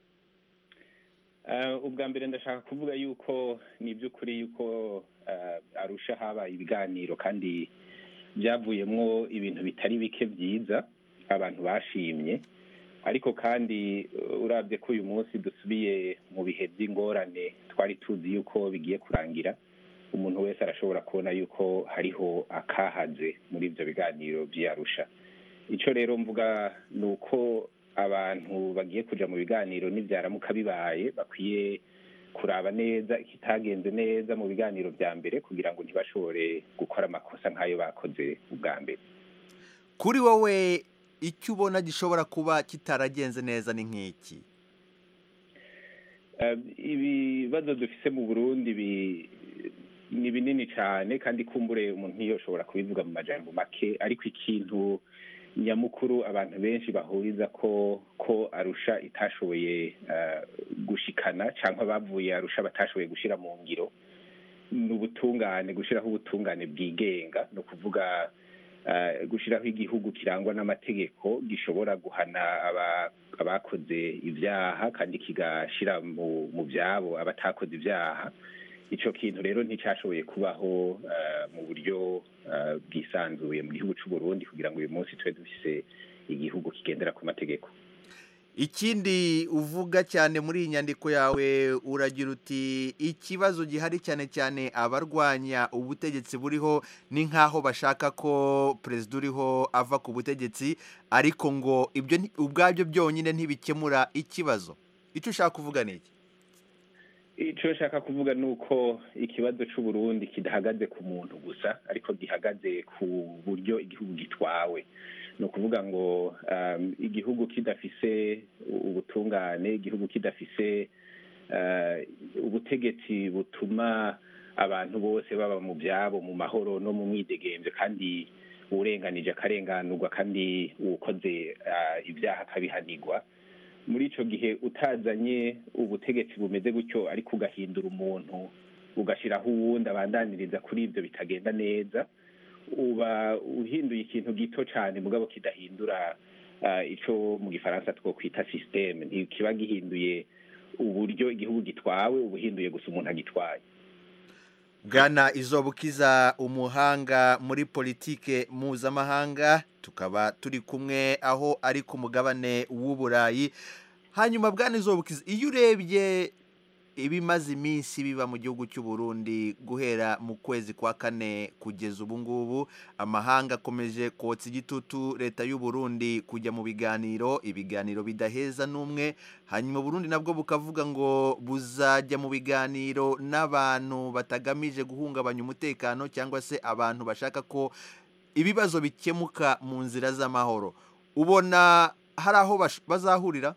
ubwa mbere ndashaka kuvuga yuko ni iby'ukuri yuko arusha habaye ibiganiro kandi byavuyemo ibintu bitari bike byiza abantu bashimye ariko kandi urabye ko uyu munsi dusubiye mu bihe by'ingorane twari tuzi yuko bigiye kurangira umuntu wese arashobora kubona yuko hariho akahaze muri ibyo biganiro by'iyarusha icyo rero mvuga ni uko abantu bagiye kujya mu biganiro n'ibyaramuka bibaye bakwiye kuraba neza ikitagenze neza mu biganiro bya mbere kugira ngo ntibashobore gukora amakosa nk'ayo bakoze ubwa mbere kuri wowe icyo ubona gishobora kuba kitaragenze neza ni nk'iki ibibazo dufise mu burundi ni binini cyane kandi kumbure umuntu ntiyoshobora kubivuga mu majambo make ariko ikintu nyamukuru abantu benshi bahuriza ko ko arusha itashoboye gushikana cyangwa bavuye arusha batashoboye gushyira mu ngiro ni ubutungane gushyiraho ubutungane bwigenga ni ukuvuga gushyiraho igihugu kirangwa n'amategeko gishobora guhana abakoze ibyaha kandi kigashyira mu byabo abatakoze ibyaha icyo kintu rero nticyashoboye kubaho mu buryo bwisanzuye mu gihugu cy'u Burundi kugira ngo uyu munsi tube dufise igihugu kigendera ku mategeko ikindi uvuga cyane muri iyi nyandiko yawe uragira uti ikibazo gihari cyane cyane abarwanya ubutegetsi buriho ni nk'aho bashaka ko perezida uriho ava ku butegetsi ariko ngo ibyo ubwabyo byonyine ntibikemura ikibazo icyo ushaka kuvuga ni iki icyo nshaka kuvuga ni uko ikibazo cy'u Burundi kidahagaze ku muntu gusa ariko gihagaze ku buryo igihugu gitwawe ni ukuvuga ngo igihugu kidafise ubutungane igihugu kidafise ubutegetsi butuma abantu bose baba mu byabo mu mahoro no mu mwidegemvyo kandi uwurenganije akarenganurwa kandi uwukoze ibyaha akabihanirwa muri ico gihe utazanye ubutegetsi bumeze gutyo ariko ugahindura umuntu ugashiraho uwundi abandaniriza kuri ibyo bitagenda neza uba uhinduye ikintu gito cyane mugabo kidahindura ah, ico mu gifaransa twokwita systeme ntikiba gihinduye uburyo igihugu gitwawe uba uhinduye gusa umuntu agitwaye bwana izobukiza umuhanga muri politike mpuzamahanga tukaba turi kumwe aho ari ku mugabane w'uburayi hanyuma bwana izobukiza iyo urebye ibimaze iminsi biba mu gihugu cy'u Burundi guhera mu kwezi kwa kane kugeza ubu ngubu amahanga akomeje kotsa igitutu leta y'u Burundi kujya mu biganiro ibiganiro bidaheza n'umwe hanyuma Burundi nabwo bukavuga ngo buzajya mu biganiro n'abantu batagamije guhungabanya umutekano cyangwa se abantu bashaka ko ibibazo bikemuka mu nzira z'amahoro ubona hari aho bash- bazahurira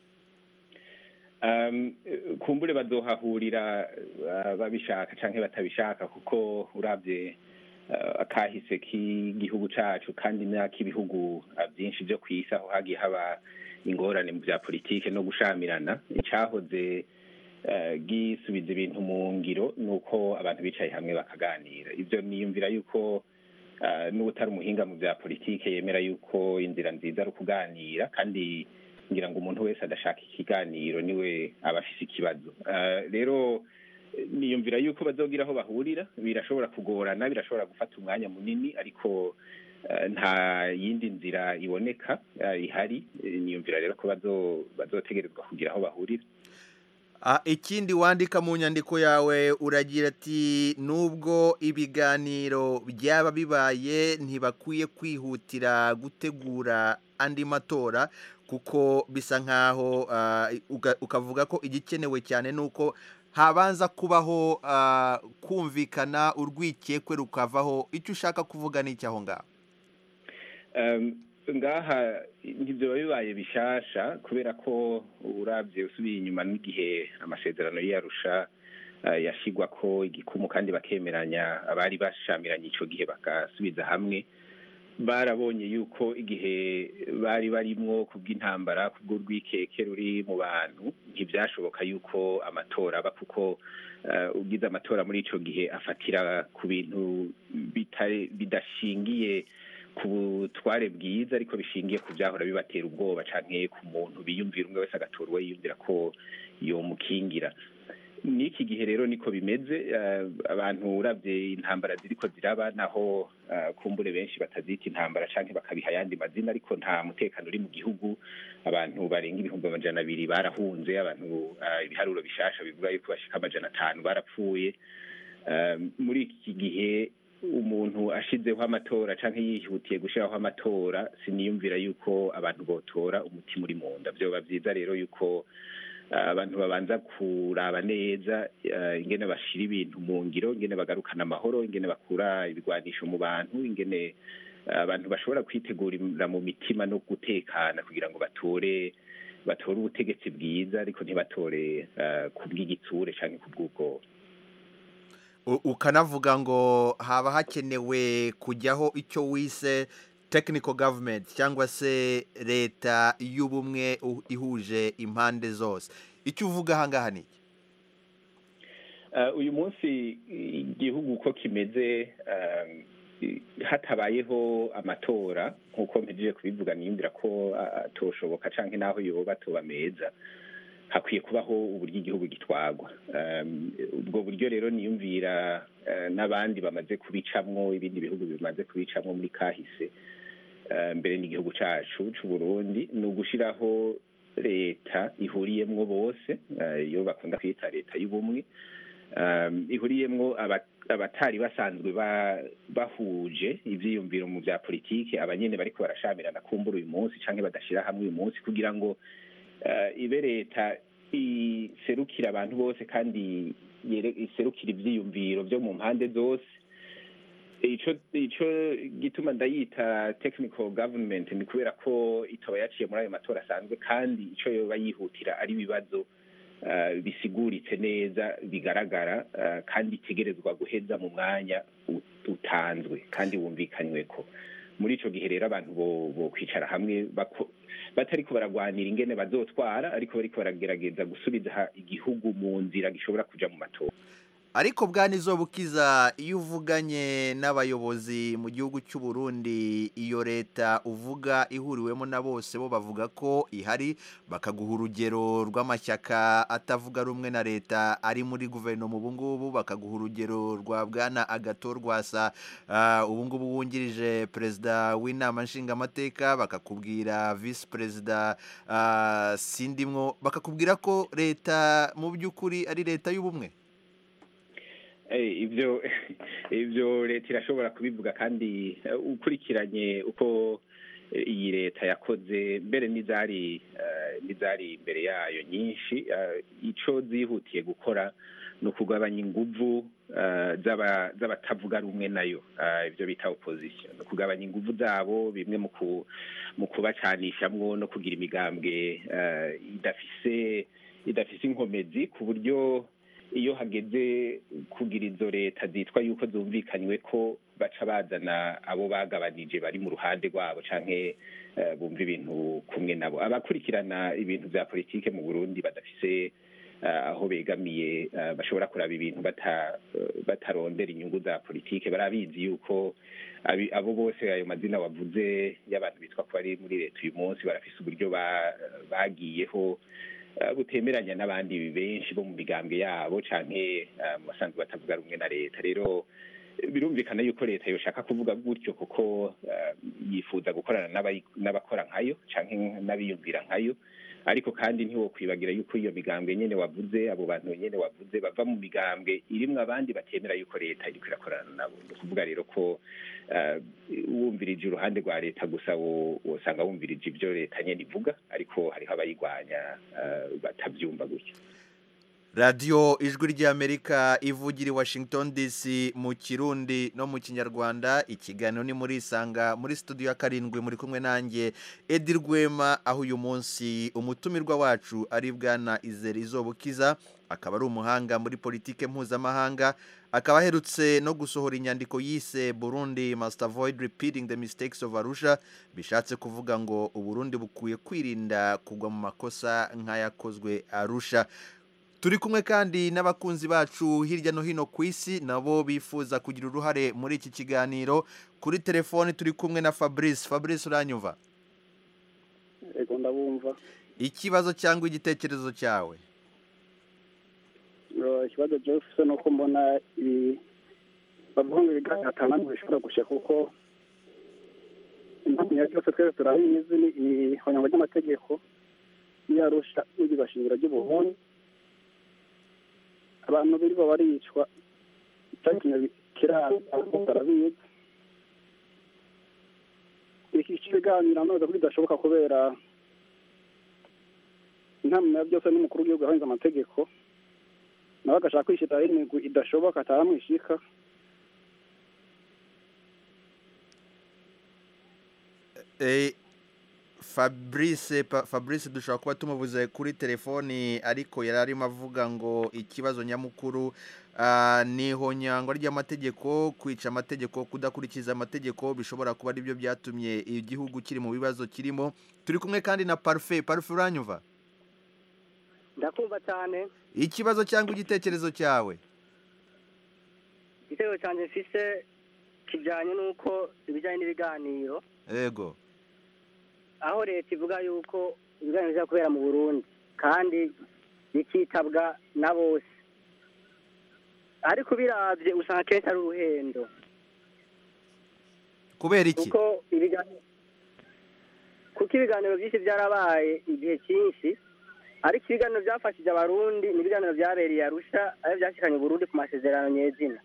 Um, eh, kumbure bazohahurira uh, babishaka canke batabishaka kuko uravye uh, akahise k'igihugu cacu kandi n'ak'ibihugu uh, byinshi vyo kw'isi aho hagiye haba ingorane mu vya politike no gushamirana icahoze uh, gisubiza ibintu mu ngiro nuko abantu bicaye hamwe bakaganira ivyo niyumvira yuko uh, n'utari umuhinga mu vya politike yemera yuko inzira nziza ari ukuganira kandi ngira ngo umuntu wese adashaka ikiganiro niwe aba afise ikibazo Eh, rero eh, niyumvira yuko bazogira aho bahurira birashobora kugorana birashobora gufata umwanya munini ariko eh, nta yindi nzira iboneka eh, ihari Eh, niyumvira rero ko bazo- bazotegerezwa kugira aho bahurira Ah, ikindi wandika mu nyandiko yawe uragira ati nubwo ibiganiro byaba bibaye ntibakwiye kwihutira gutegura andi matora kuko bisa nkaho ah, uga- ukavuga ko igikenewe cyane ni uko habanza kubaho ah, kumvikana urwikekwe rukavaho icyo ushaka kuvuga ni iki aho ngaho Um, ngaha ntibyo bibaye bishasha kubera ko urabye usubiye inyuma n'igihe amasezerano y'iyarusha uh, yashigwa ko igikumu kandi bakemeranya abari bashamiranye ico gihe bagasubiza hamwe barabonye yuko igihe bari barimwo kubw'intambara kubw'urwikeke ruri mu bantu ntibyashoboka yuko amatora aba kuko uh, ugize amatora muri ico gihe afatira ku bintu bitari- bidashingiye ku butware bwiza ariko bishingiye ku byahora bibatera ubwoba canke ku muntu biyumvira umwe wese agatora uwo yiyumvira ko yomukingira n'iki gihe rero niko bimeze eh, abantu uravye intambara ziriko ziraba naho eh, kumbure benshi batazita intambara canke bakabiha ayandi mazina ariko nta mutekano uri mu gihugu abantu barenga ibihumbi amajana abiri barahunze abantu eh, ibiharuro bishasha bivuga yuko bashika amajana atanu barapfuye Eh, muri iki gihe umuntu ashizeho amatora canke yihutiye gushiraho amatora siniyumvira yuko abantu botora umutima uri mu nda vyoba vyiza rero yuko eh, abantu babanza kuraba neza eh, ingene bashira ibintu mu ngiro ingene bagarukana amahoro ingene bakura ibigwanisho mu bantu ingene eh, abantu bashobora kwitegurira mu mitima no gutekana kugira ngo batore batore ubutegetsi bwiza ariko ntibatore eh, kubw'igitsure canke kubw'ubwoba U- ukanavuga ngo haba hakenewe kujyaho icyo wise technical government cyangwa se leta y'ubumwe u- ihuje impande zose icyo uvuga ahangaha ni iki Uh, uyu munsi igihugu uko kimeze um, i- hatabayeho amatora nk'uko mpejeje kubivuga niyumvira ko uh, atoshoboka canke naho yoba atoba meza hakwiye kubaho uburyo igihugu gitwagwa um, ubwo buryo rero niyumvira uh, n'abandi bamaze kubicamwo ibindi bihugu bimaze kubicamwo muri kahise uh, mbere n'igihugu cacu c'u Burundi ni ugushiraho leta ihuriyemwo bose uh, iyo bakunda kwita leta y'ubumwe um, ihuriyemwo aba- abatari basanzwe ba- bahuje ivyiyumviro mu vya politike abanyene bariko barashamirana kumbura uyu munsi canke badashira hamwe uyu munsi kugira ngo uh, ibe leta iserukira abantu bose kandi yere- iserukira ivyiyumviro vyo mu mpande zose ico ico gituma ndayita technical government ni kubera ko itoba yaciye muri ayo matora asanzwe kandi ico yoba yihutira ari ibibazo uh, bisiguritse neza bigaragara uh, kandi itegerezwa guheza mu mwanya ut- utanzwe kandi wumvikanyweko muri ico gihe rero abantu bo bo kwicara hamwe bako- batariko baragwanira ingene bazotwara ariko bariko baragerageza gusubiza ha- igihugu mu nzira gishobora kuja mu matora ariko bwana izobukiza iyo uvuganye n'abayobozi mu gihugu cy'u Burundi iyo leta uvuga ihuriwemo na bose bo bavuga ko ihari bakaguha urugero rw'amashyaka atavuga rumwe na leta ari muri guverinoma ubu ngubu bakaguha urugero rwa bwana agato rwasa ah, ubu ngubu wungirije perezida w'inama nshingamateka bakakubwira visi perezida ah, sindimwo bakakubwira ko leta mu by'ukuri ari leta y'ubumwe Eh, ibyo ibyo leta irashobora kubivuga kandi eh, ukurikiranye uko eh, iyi leta yakoze mbere n'izari eh, n'izari imbere yayo nyinshi eh, ico zihutiye gukora ni ukugabanya inguvu eh, z'aba- z'abatavuga rumwe nayo eh, ibyo bita opposition ni ukugabanya inguvu zabo bimwe mu ku- mu kubacanishamwo no kugira imigambwe eh, idafise idafise inkomezi ku buryo iyo hageze kugira izo leta zitwa yuko zumvikanywe ko baca bazana abo bagabanije bari mu ruhande rwabo canke eh, bumva ibintu kumwe nabo abakurikirana ibintu vya politike mu Burundi badafise eh, aho begamiye eh, bashobora kuraba ibintu bata eh, batarondera inyungu za politike barabizi yuko abi- abo bose ayo mazina wavuze y'abantu bitwa ko bari muri leta uyu munsi barafise uburyo ba- bagiyeho eh, butemeranya n'abandi benshi bo mu migambwe yabo canke eh, mu basanzwe batavuga rumwe na leta rero eh, birumvikana yuko leta yoshaka kuvuga gutyo kuko eh, yifuza gukorana n'abayi- n'abakora nkayo canke n'abiyumvira nkayo ariko kandi ntiwokwibagira yuko iyo migambwe nyene wavuze abo bantu nyene wavuze bava mu migambwe irimwo abandi batemera yuko leta iriko irakorana nabo ni ukuvuga rero ko eh, wumvirije uruhande rwa leta gusa wo- wosanga wumvirije ibyo leta nyene ivuga ariko hariho abayigwanya eh, batavyumva gutyo radiyo ijwi ry'amerika ivugira i washington dc mu kirundi no mu kinyarwanda ikiganiro ni muri isanga muri studio ya karindwi muri kumwe nanjye edi rwema aho uyu munsi umutumirwa wacu ari bwana izere izobukiza akaba ari umuhanga muri politike mpuzamahanga akaba aherutse no gusohora inyandiko yise burundi must avoid repeating the mistakes of arusha bishatse kuvuga ngo uburundi bukwiye kwirinda kugwa mu makosa nk'ayakozwe arusha turi kumwe kandi n'abakunzi bacu hirya no hino ku isi nabo bifuza kugira uruhare muri iki kiganiro kuri telefoni turi kumwe na fabrice fabrice uranyumva ego ndabumva ikibazo cyangwa igitekerezo cyawe Uh, ikibazo jewe ufise nuko mbona ibi bavuga ngo ibiganiro atanamwe bishobora gusha kuko impamvu nyabyo byose twese turabizi ni ihonyangwa ry'amategeko n'iyarusha n'iryo shingiro ry'ubuhuni abantu birirwa baricwa icyatumye kiranga barabizi iki kiganiro amaze ko bidashoboka kubera inama ya byose n'umukuru w'igihugu yahanze amategeko nawe agashaka kwishyiraho imigwi idashoboka ataramwishika Eh, fabrice pa- fabrice dushobora kuba tumubuze kuri telefoni ariko yari arimo avuga ngo ikibazo nyamukuru ah, ni ihonyangwa ry'amategeko kwica amategeko kudakurikiza amategeko bishobora kuba aribyo byatumye igihugu kiri mu bibazo kirimo turi kumwe kandi na parufe parufe uranyumva ndakumva cyane ikibazo cyangwa igitekerezo cyawe igitego cyanjye mfise kijyanye n'uko ibijyanye n'ibiganiro yego aho leta ivuga yuko ibiganiro bijya kubera mu burundi kandi bikitabwa na bose ariko ubirabye usanga akenshi ari uruhendo kubera iki kuko ibiganiro kuko ibiganiro byinshi byarabaye igihe cyinshi ariko ibiganiro byafashije abarundi ni ibiganiro byabereye arusha ayo byashikanye uburundi ku masezerano nyezina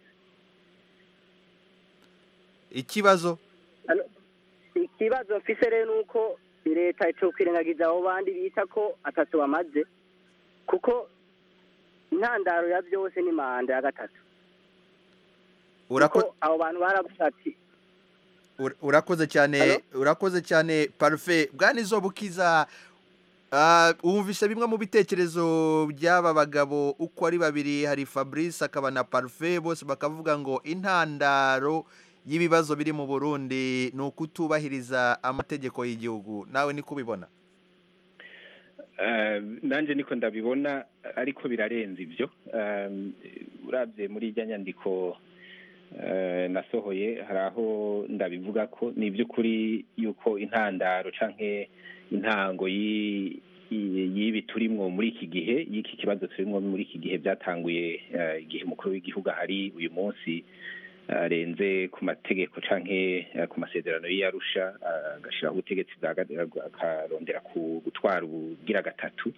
ikibazo ikibazo mfise rero ni uko leta itokwirengagiza abo bandi bita ko atatu bamaze kuko intandaro ya byose ni manda ya gatatu Urako- kuko abo bantu baravuga ati Ur- urakoze cyane urakoze cyane parufe bwana izobukiza ah, wumvise bimwe mu bitekerezo by'aba bagabo uko ari babiri hari fabrice akaba na parufe bose bakavuga ngo intandaro y'ibibazo biri mu burundi ni ukutubahiriza amategeko y'igihugu nawe niko ubibona Eh, nanjye niko ndabibona ariko birarenze ibyo Eh, urabye muri ijya nyandiko eh, nasohoye hari aho ndabivuga ko ni iby'ukuri yuko intandaro canke intango y'i- y'i- y'ibi turimwo muri iki gihe y'iki kibazo turimwo muri iki gihe byatanguye eh, igihe umukuru w'igihugu ahari uyu munsi arenze ku mategeko canke eh, ku masezerano y'iyarusha agashiraho ubutegetsi bwa ga- akarondera ku gutwara ubugira gatatu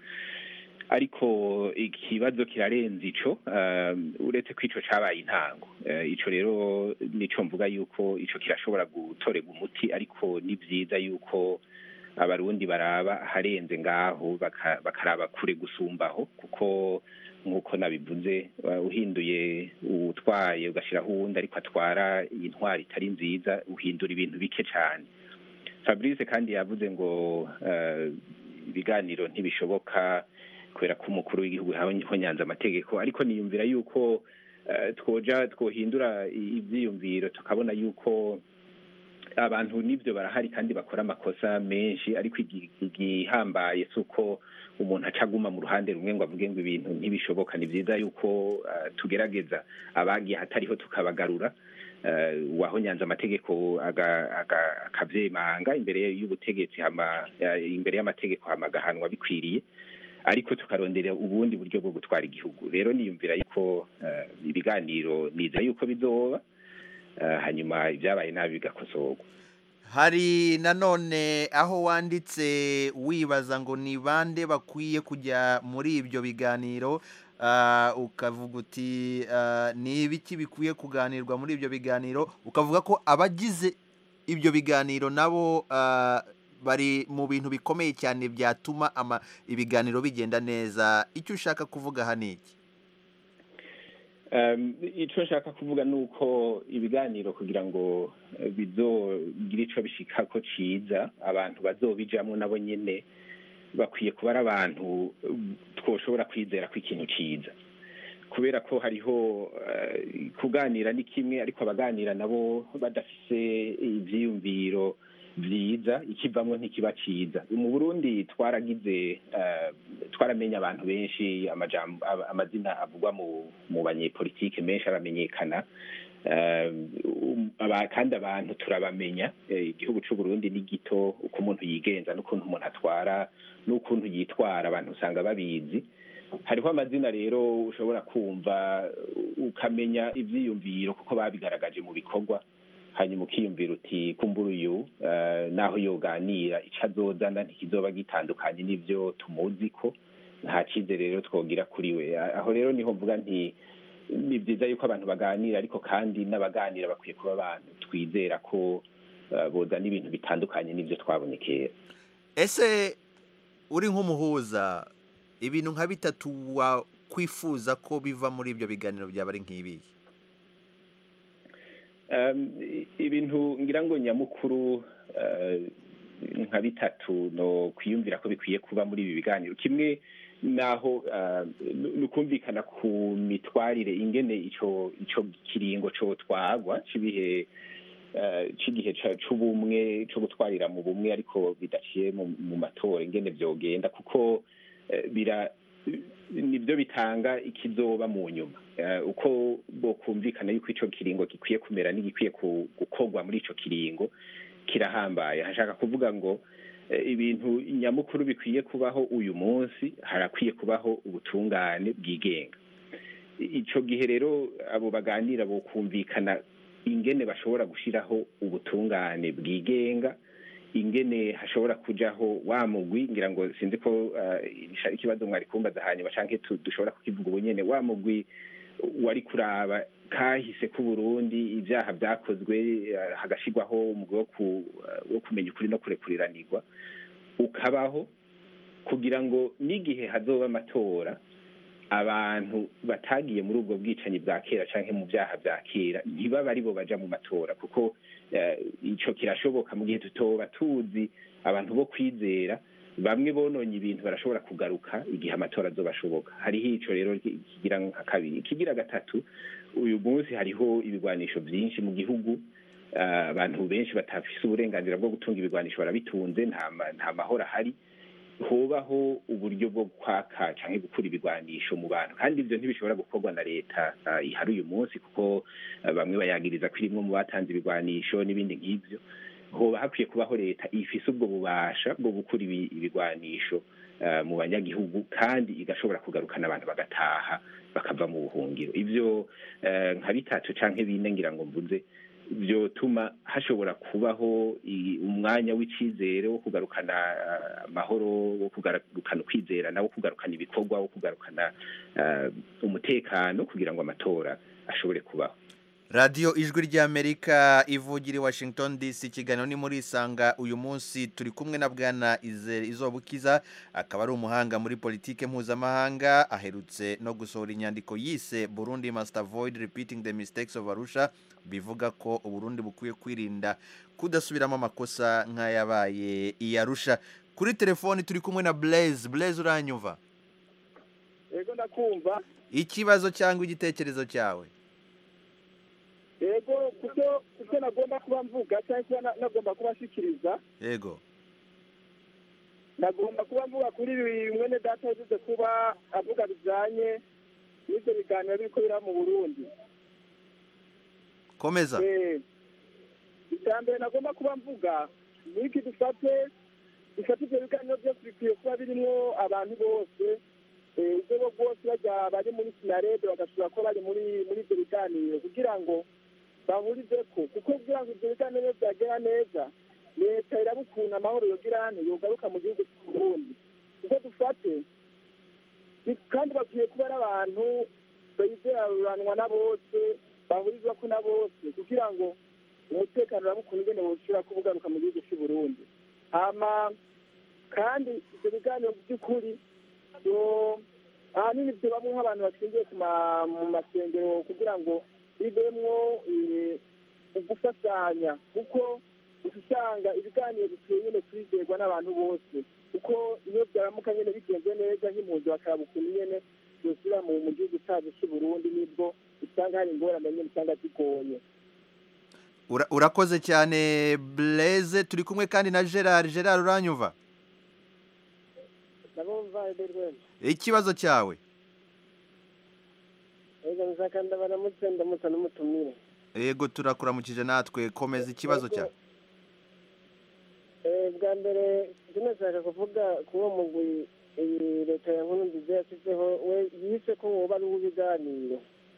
ariko ikibazo kirarenze ico eh, uretse ko ico cabaye intango Eh, ico rero nico mvuga yuko ico kirashobora gutorerwa umuti ariko ni vyiza yuko abarundi baraba harenze ngaho baka- bakaraba kure gusumbaho kuko nk'uko nabivuze uh, uhinduye utwaye ugashyiraho uwundi ariko atwara iyi ntwari itari nziza uhindura ibintu bike cyane fabrice kandi yavuze ngo uh, ibiganiro ntibishoboka kubera ko umukuru w'igihugu nyanza amategeko ariko niyumvira yuko uh, twoja twohindura ibyiyumviro tukabona yuko abantu n'ibyo barahari kandi bakora amakosa menshi ariko igi- igihambaye si uko umuntu aca aguma mu ruhande rumwe ngo avuge ngo ibintu ntibishoboka ni byiza yuko uh, tugerageza abagiye ahatariho tukabagarura uh, uwahonyanze amategeko aga- aga- akavyemanga imbere y'ubutegetsi hama uh, imbere y'amategeko hama agahanwa bikwiriye ariko tukarondera ubundi buryo bwo gutwara igihugu rero niyumvira yuko uh, ibiganiro niza yuko bizoba uh, hanyuma ibyabaye nabi bigakosorwa hari nanone aho wanditse wibaza ngo ni bande bakwiye kujya muri ibyo biganiro ah, ukavuga uti ah, ni ibiki bikwiye kuganirwa muri ibyo biganiro ukavuga ko abagize ibyo biganiro nabo ah, bari mu bintu bikomeye cyane byatuma ama- ibiganiro bigenda neza icyo ushaka kuvuga aha ni iki Um, icyo nshaka kuvuga ni uko ibiganiro kugira ngo eh, bizogire ico bishikako ciza abantu bazobijamwo nabo nyene bakwiye kuba ari abantu eh, twoshobora kwizera ko ikintu ciza kubera ko hariho eh, kuganira ni kimwe ariko abaganira nabo badafise ivyiyumviro vyiza ikivamwo ntikiba ciza mu burundi twaragize eh, twaramenya abantu benshi amajambo ama- amazina avugwa mu mu banyepolitike menshi aramenyekana Eh, um, aba- kandi abantu turabamenya Eh, igihugu c'u Burundi ni gito uko umuntu yigenza n'ukuntu umuntu atwara n'ukuntu yitwara abantu usanga babizi hariho amazina rero ushobora kumva ukamenya ivyiyumviro kuko babigaragaje mu bikorwa hanyuma ukiyumvira uti kumbura uyu eh, naho yoganira ico azozana ntikizoba gitandukanye n'ivyo tumuzi ko nta cizere rero twogira kuri we A- aho rero niho mvuga nti ni byiza yuko abantu baganira ariko kandi n'abaganira bakwiye kuba abantu twizera ko eh, bozana ibintu bitandukanye n'ivyo twabonye kera ese uri nk'umuhuza ibintu nka bitatu wakwifuza ko biva muri ibyo biganiro byaba ari nk'ibihe Um, i- ibintu ngira ngo nyamukuru eh, nka bitatu no kwiyumvira ko bikwiye kuba muri ibi biganiro kimwe naho eh, nu- nukumvikana ku mitwarire ingene ico ico kiringo co twagwa cibihe eh, c'igihe ca- c'ubumwe co gutwarira mu bumwe ariko bidaciye mu mu matora ingene vyogenda kuko eh, bira nibyo bitanga ikizoba mu nyuma Eh, uko bokumvikana yuko ico kiringo gikwiye kumera n'igikwiye ku- gukorwa muri ico kiringo kirahambaye hashaka kuvuga ngo eh, ibintu nyamukuru bikwiye kubaho uyu munsi harakwiye kubaho ubutungane bwigenga ico gihe rero abo baganira bokumvikana ingene bashobora gushiraho ubutungane bwigenga ingene hashobora kujaho wa mugwi ngira ngo sinzi ko uh, ikibazo mwari kumbaza hanyuma canke tu- dushobora kukivuga ubu nyene wa mugwi wari kuraba kahise ku Burundi ibyaha byakozwe uh, hagashirwaho umugwi wo ku- uh, wo kumenya ukuri no kurekuriranirwa ukabaho kugira ngo n'igihe hazoba amatora abantu batagiye muri ubwo bwicanyi bwa kera canke mu byaha bya kera ntibaba ari bo baja mu matora kuko eh, ico kirashoboka mu gihe tutoba tuzi abantu bo kwizera bamwe bononye ibintu barashobora kugaruka igihe amatora azoba ashoboka hariho ico rero ki- kigira nka kabiri ikigira gatatu uyu munsi hariho ibigwanisho vyinshi mu gihugu ah, abantu benshi batafise uburenganzira bwo gutunga ibigwanisho barabitunze nta ma- nta mahoro ahari hobaho uburyo bwo kwaka canke gukura ibigwanisho mu bantu kandi ivyo ntibishobora gukorwa na leta ah, ihari uyu munsi kuko ah, bamwe bayagiriza ko irimwo mu batanze ibigwanisho n'ibindi nk'ivyo hoba hakwiye kubaho leta ifise ubwo bubasha bwo gukura ibi- ibigwanisho ah, mu banyagihugu kandi igashobora kugarukana abantu bagataha bakava mu buhungiro ivyo eh, nka bitatu canke bine ngira ngo mvuze vyotuma hashobora kubaho i- umwanya w'icizere wo kugarukana ah, amahoro wo kugarukana ukwizerana wo kugarukana ibikorwa wo kugarukana ah, umutekano kugira ngo amatora ashobore kubaho radiyo ijwi ry'amerika ivugira i washington dc ikiganiro ni muri isanga uyu munsi turi kumwe na bwana Ize- izobukiza akaba ari umuhanga muri politike mpuzamahanga aherutse no gusohora inyandiko yise burundi must avoid repeating the mistakes of arusha bivuga ko uburundi bukwiye kwirinda kudasubiramo amakosa nk'ayabaye i arusha kuri telefoni turi kumwe na blaise blaise uranyumva yego ndakumva ikibazo cyangwa igitekerezo cyawe yego kuko kuko nagomba kuba mvuga cyangwa kuba na- nagomba kuba nshikiriza yego nagomba kuba mvuga kuri ibi mwene data yavuze kuba avuga bijanye n'ibyo biganiro biriko biraba mu burundi komeza Eh, icya mbere nagomba kuba mvuga ni iki dufate dufate ibyo biganiro byose bikwiye kuba birimwo abantu bose eh, urwego rwose bajya bari muri sinarede bagashobora kuba bari muri muri ibyo biganiro kugira ngo bahurize ko kuko kugira ngo ibyo biganiro byagera neza leta iraba ukuntu amahoro yogira hano yogaruka mu gihugu cy'uburundi kuko dufate ni- kandi bakwiye kuba ari abantu bizeraranwa na bose bahurizwa ko na bose kugira ngo umutekano uraba ukuntu ugenda bushobora kuba ugaruka mu gihugu cy'u Burundi hama kandi ibyo biganiro mu by'ukuri byo- ahanini byo bamwe nk'abantu bashingiye ku ma- mu masengero kugira ngo bivemwo eh, ugufashanya kuko usanga ibiganiro bikwiye nyine kwizerwa n'abantu bose kuko iyo byaramuka nyine bigenze neza nk'impunzi bakaraba ukuntu nyine byosubira mu mu gihugu cyacu cy'u Burundi nibwo usanga hari ingorane nyine usanga zigoye Ura- urakoze cyane blaise turi kumwe kandi na gerard gerard uranyumva ndabumva ederwema ikibazo cyawe ega nzaka ndabaramutse ndamutsa n'umutumire yego turakuramukije natwe komeza ikibazo cyawe Eh, bwa mbere tunashaka kuvuga ku uwo mugwi iyi leta ya nkuru nziza yashyizeho we yise ko woba ari uw'ibiganiro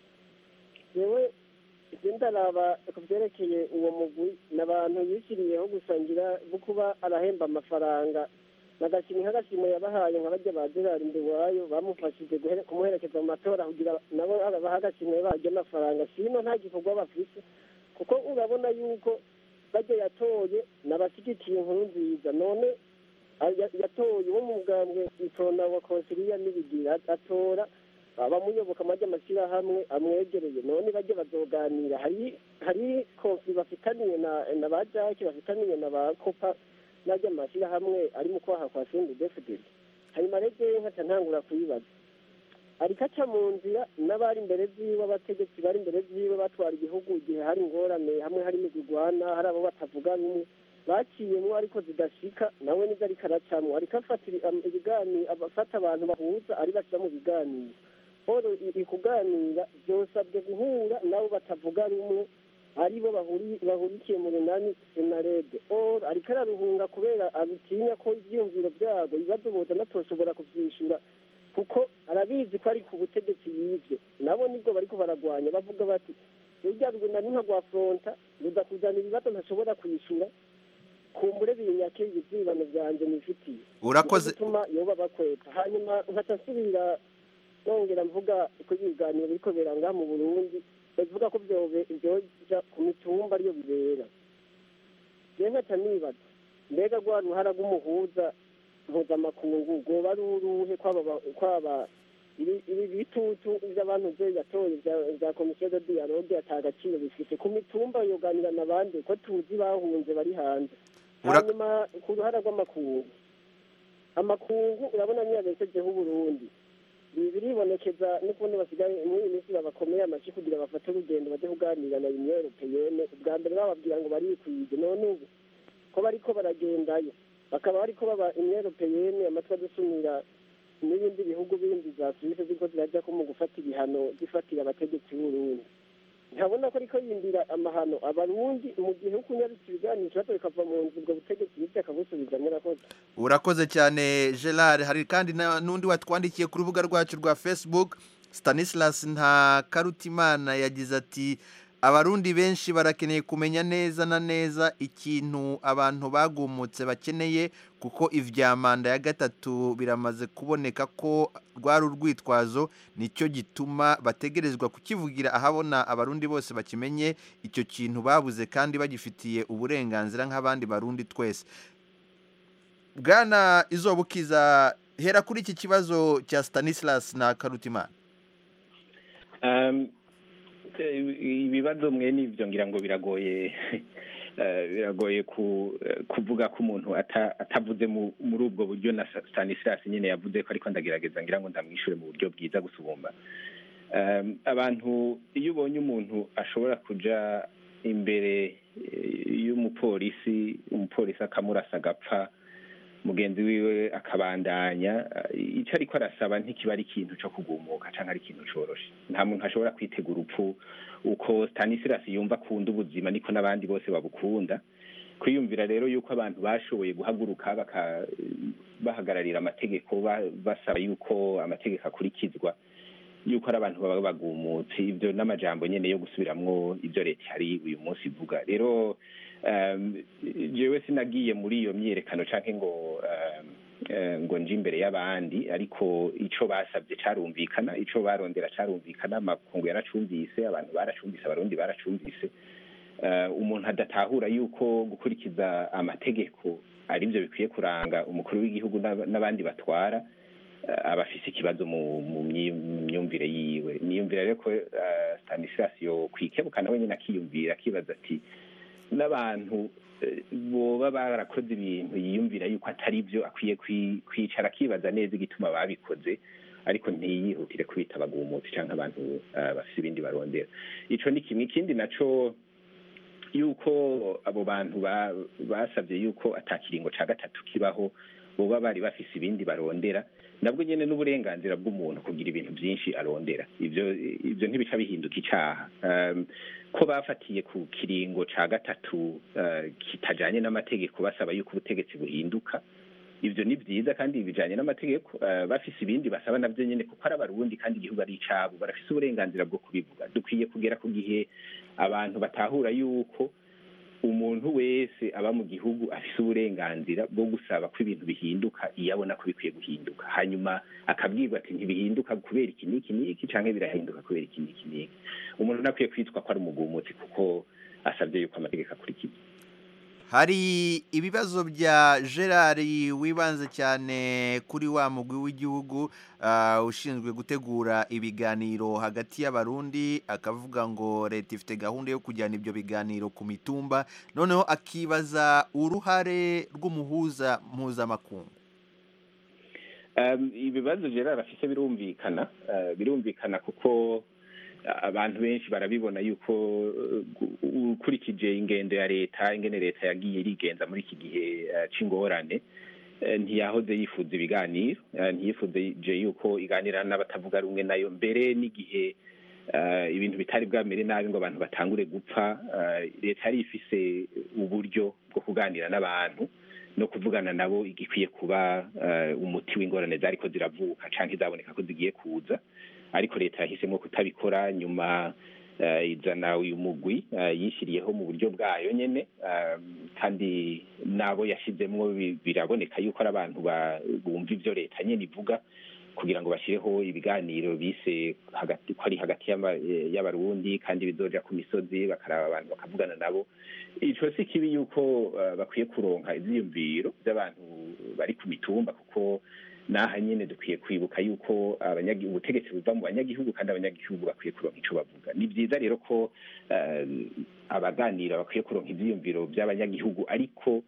yewe ibyo ndaraba ku byerekeye uwo mugwi ni abantu yishyiriyeho gusangira bo kuba arahemba amafaranga nagashimwe nk'agashimwe yabahaye nka bajya ba gerard iwayo bamufashije guhere- kumuherekeza mu matora kugira nabo baha agashimwe barya amafaranga sino nta gikorwa bafite kuko urabona yuko bajya yatoye n'abashyigikiye inkuru nziza none a- ya- yatoye wo mu bwambwe itonda wa konsiliya n'ibigira atora abamuyoboka amajya amashyirahamwe amwegereye none bajya bazoganira hari hari konfli bafitaniye na na ba jaki bafitaniye na ba kopa n'ajya amashyirahamwe ari mu kwaha kwa sindi defudeli hanyuma rege nkaca ntangura kuyibaza ariko aca mu nzira n'abari imbere ziwe abategetsi bari imbere ziwe batwara igihugu igihe hari ingorane hamwe hari imigurwana hari abo batavuga rumwe baciyemo ariko zidashika nawe nibyo ariko aracamo ariko afatira am- ibiganiro afata abantu bahuza ari bashyira mu biganiro polo ikuganira byosabwe guhura nabo batavuga rumwe aribo bahuri- bahurikiye mu runani senarede or ariko araruhunga kubera abitinya ko ibyiyumviro byabo ibibazo boza natoshobora kubyishyura kuko arabizi ko ari ku butegetsi yibye nabo nibwo bariko baragwanya bavuga bati rujya runani nka rwa fronta ruza kuzana ibibazo ntashobora kwishyura kumbure binyake ibyibano byanjye nifitiye Urakoze. Nico gituma yoba bakweta hanyuma nkaca nsubira nongera mvuga ko ibiganiro biriko biranga mu burundi bavuga ko byobe byoja ku mitumba ariyo bibera je nkaca nibaza mbega rwa ruhara rw'umuhuza mpuzamakungu rwoba ari uruhe kwaba ba- kwaba ibi ibi bitutu by'abantu byo yatoye bya- bya komisiyo de dialogue ata agaciro bifite ku mitumba yoganira n'abandi ko tuzi bahunze bari hanze hanyuma ku ruhara rw'amakungu amakungu urabona niyo yabeshejeho uburundi Ibi biribonekeza n'ukundi basigaye muri iyi minsi babakomeye amashyi kugira bafate urugendo bajye kuganira na union europeyene ubwa mbere bababwira ngo barikwije none ubu ko bariko baragendayo bakaba bariko baba union europeyene amatwi adusumira n'ibindi bihugu bindi za suwise ziriko zirajya ko mu gufata ibihano zifatira abategetsi b'urundi ntabona ko ariko yindira amahano abarundi mu gihe uko unyarutse ibiganiro ikibazo bikava mu nzu ubwo butegetsi bityo akabusubiza murakoze urakoze cyane gerard hari kandi na- n'undi watwandikiye ku rubuga rwacu rwa facebook stanislas nta karutimana yagize ati abarundi benshi barakeneye kumenya neza na neza ikintu abantu bagumutse bakeneye kuko ivya manda ya gatatu biramaze kuboneka ko rwari urwitwazo nicyo gituma bategerezwa kukivugira ahabona abarundi bose bakimenye icyo kintu babuze kandi bagifitiye uburenganzira nk'abandi barundi twese bwana izobukiza hera kuri iki kibazo cya stanislas na karutimana Um, eh, ibibazo mwene ivyo ngira ngo biragoye eh, biragoye ku, eh, kuvuga ko umuntu ata- atavuze mu- muri ubwo buryo na Sa- Stanislas nyine yavuze ko ariko ndagerageza ngira ngo ndamwishure mu buryo bwiza gusumba um, abantu iyo ubonye umuntu ashobora kuja imbere eh, y'umupolisi umupolisi akamurasa agapfa mugenzi wiwe akabandanya eh, ico ariko arasaba ntikiba ari ikintu co kugumuka canke ari ikintu coroshe nta muntu ashobora kwitega urupfu uko Stanislas yumva akunda ubuzima niko n'abandi bose babukunda kwiyumvira rero yuko abantu bashoboye guhaguruka baka bahagararira amategeko ba- basaba yuko amategeko akurikizwa yuko ari abantu baba bagumutse ibyo n'amajambo nyene yo gusubiramwo ibyo leta hari uyu munsi ivuga rero um, jewe sinagiye muri iyo myiyerekano canke ngo um, eh, ngo nje imbere y'abandi ariko ico basabye carumvikana ico barondera carumvikana amakungu yaracumvise abantu baracumvise abarundi baracumvise Eh, umuntu adatahura yuko gukurikiza amategeko ari byo bikwiye kuranga umukuru w'igihugu n'aba- n'abandi batwara eh, aba afise ikibazo mu mu myi- mu myumvire yiwe niyumvira rero ko eh, stanislas yo kwikebuka nawe nyine akiyumvira akibaza ati n'abantu eh, boba barakoze ibintu yiyumvira yuko atari byo akwiye kwi- kwicara akibaza neza igituma babikoze ariko ntiyihutire kwita abagumutsi cyangwa abantu eh, bafise ibindi barondera ico ni kimwe ikindi naco yuko abo bantu ba- basabye yuko atakiringo ca gatatu kibaho boba bari bafise ibindi barondera nabwo nyene n'uburenganzira bw'umuntu kugira ibintu byinshi arondera ivyo ivyo ntibica bihinduka icaha um, ko bafatiye ku kiringo ca gatatu uh, kitajanye n'amategeko basaba yuko ubutegetsi buhinduka ivyo ni vyiza kandi bijanye n'amategeko uh, bafise ibindi basaba navyo nyene kuko ari abarundi kandi igihugu ari icabo barafise uburenganzira bwo kubivuga dukwiye kugera ku gihe abantu batahura yuko umuntu wese aba mu gihugu afise uburenganzira bwo gusaba ko ibintu bihinduka iyo abona ko bikwiye guhinduka hanyuma akabwirwa ati ntibihinduka kubera iki n'iki n'iki canke birahinduka kubera iki n'iki n'iki umuntu ntakwiye kwitwa ko ari umugumutsi kuko asabye yuko amategeko akurikizwa hari ibibazo bya gerard wibanze cyane kuri wa mugwi w'igihugu ah, ushinzwe gutegura ibiganiro hagati y'abarundi akavuga ngo leta ifite gahunda yo kujyana ibyo biganiro ku mitumba noneho akibaza uruhare rw'umuhuza mpuzamakungu Um, ibibazo gerard afise birumvikana uh, birumvikana kuko uh, abantu benshi barabibona yuko uh, gu- ukurikije ingendo ya leta ingene leta yagiye irigenza muri iki gihe uh, c'ingorane uh, ntiyahoze yifuza ibiganiro uh, ntiyifuje yuko iganira n'abatavuga rumwe nayo mbere n'igihe uh, ibintu bitari bwamere nabi ngo abantu batangure gupfa uh, leta yari ifise uburyo bwo kuganira n'abantu no kuvugana nabo igikwiye kuba eh, umuti w'ingorane zariko ziravuka canke zaboneka ko zigiye kuza ariko leta yahisemo kutabikora nyuma eh, izana uyu mugwi eh, yishyiriyeho mu buryo bwayo nyene eh, kandi n'abo yashizemwo bi- biraboneka yuko ari abantu ba- bumva ivyo leta nyene ivuga kugira ngo bashyireho ibiganiro bise hagati ko ari hagati y'ama- eh, y'abarundi kandi bizoja ku misozi bakaraba abantu bakavugana nabo ico si kibi yuko eh, bakwiye kuronka ivyiyumviro by'abantu bari ku mitumba kuko naha nyene dukwiye kwibuka yuko abanyagi- ubutegetsi buva mu banyagihugu kandi abanyagihugu bakwiye kuronka ico bavuga ni vyiza rero ko eh, abaganira bakwiye kuronka ivyiyumviro by'abanyagihugu ariko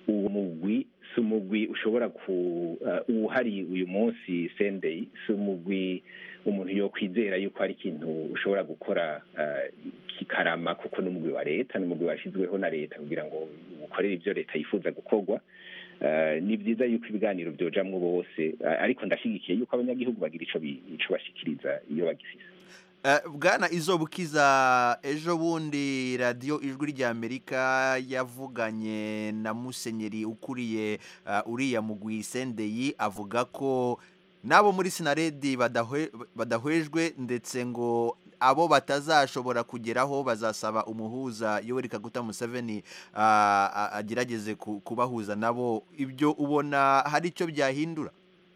uwo mugwi si umugwi ushobora ku uh, uhari uyu munsi sendei si umugwi umuntu yo kwizera yuko hari ikintu ushobora gukora uh, kikarama kuko ni umugwi wa leta ni umugwi washyizweho na leta kugira ngo ukorere ibyo leta yifuza gukorwa Uh, ni byiza yuko ibiganiro byojamwo bose uh, ariko ndashyigikiye yuko abanyagihugu bagira ico bi- ico bashikiriza iyo bagifise Eh, bwana izo bukiza ejo bundi radiyo ijwi ry'amerika yavuganye na musenyeri ukuriye eh, uriya mugwi sendeyi avuga ko n'abo muri sinaredi badahwe- badahwejwe ndetse ngo abo batazashobora kugeraho bazasaba umuhuza yoweri kaguta museveni ah, ah, agerageze ku- kubahuza nabo ibyo ubona hari icyo byahindura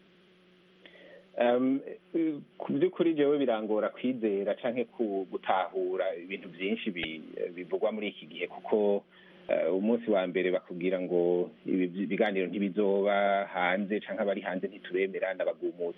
um, eh, ku by'ukuri jewe birangora kwizera canke ku gutahura ibintu byinshi bi- bivugwa muri iki gihe kuko eh, umunsi wa mbere bakubwira ngo ibi biganiro ntibizoba hanze canke abari hanze ntituremera n'abagumutsi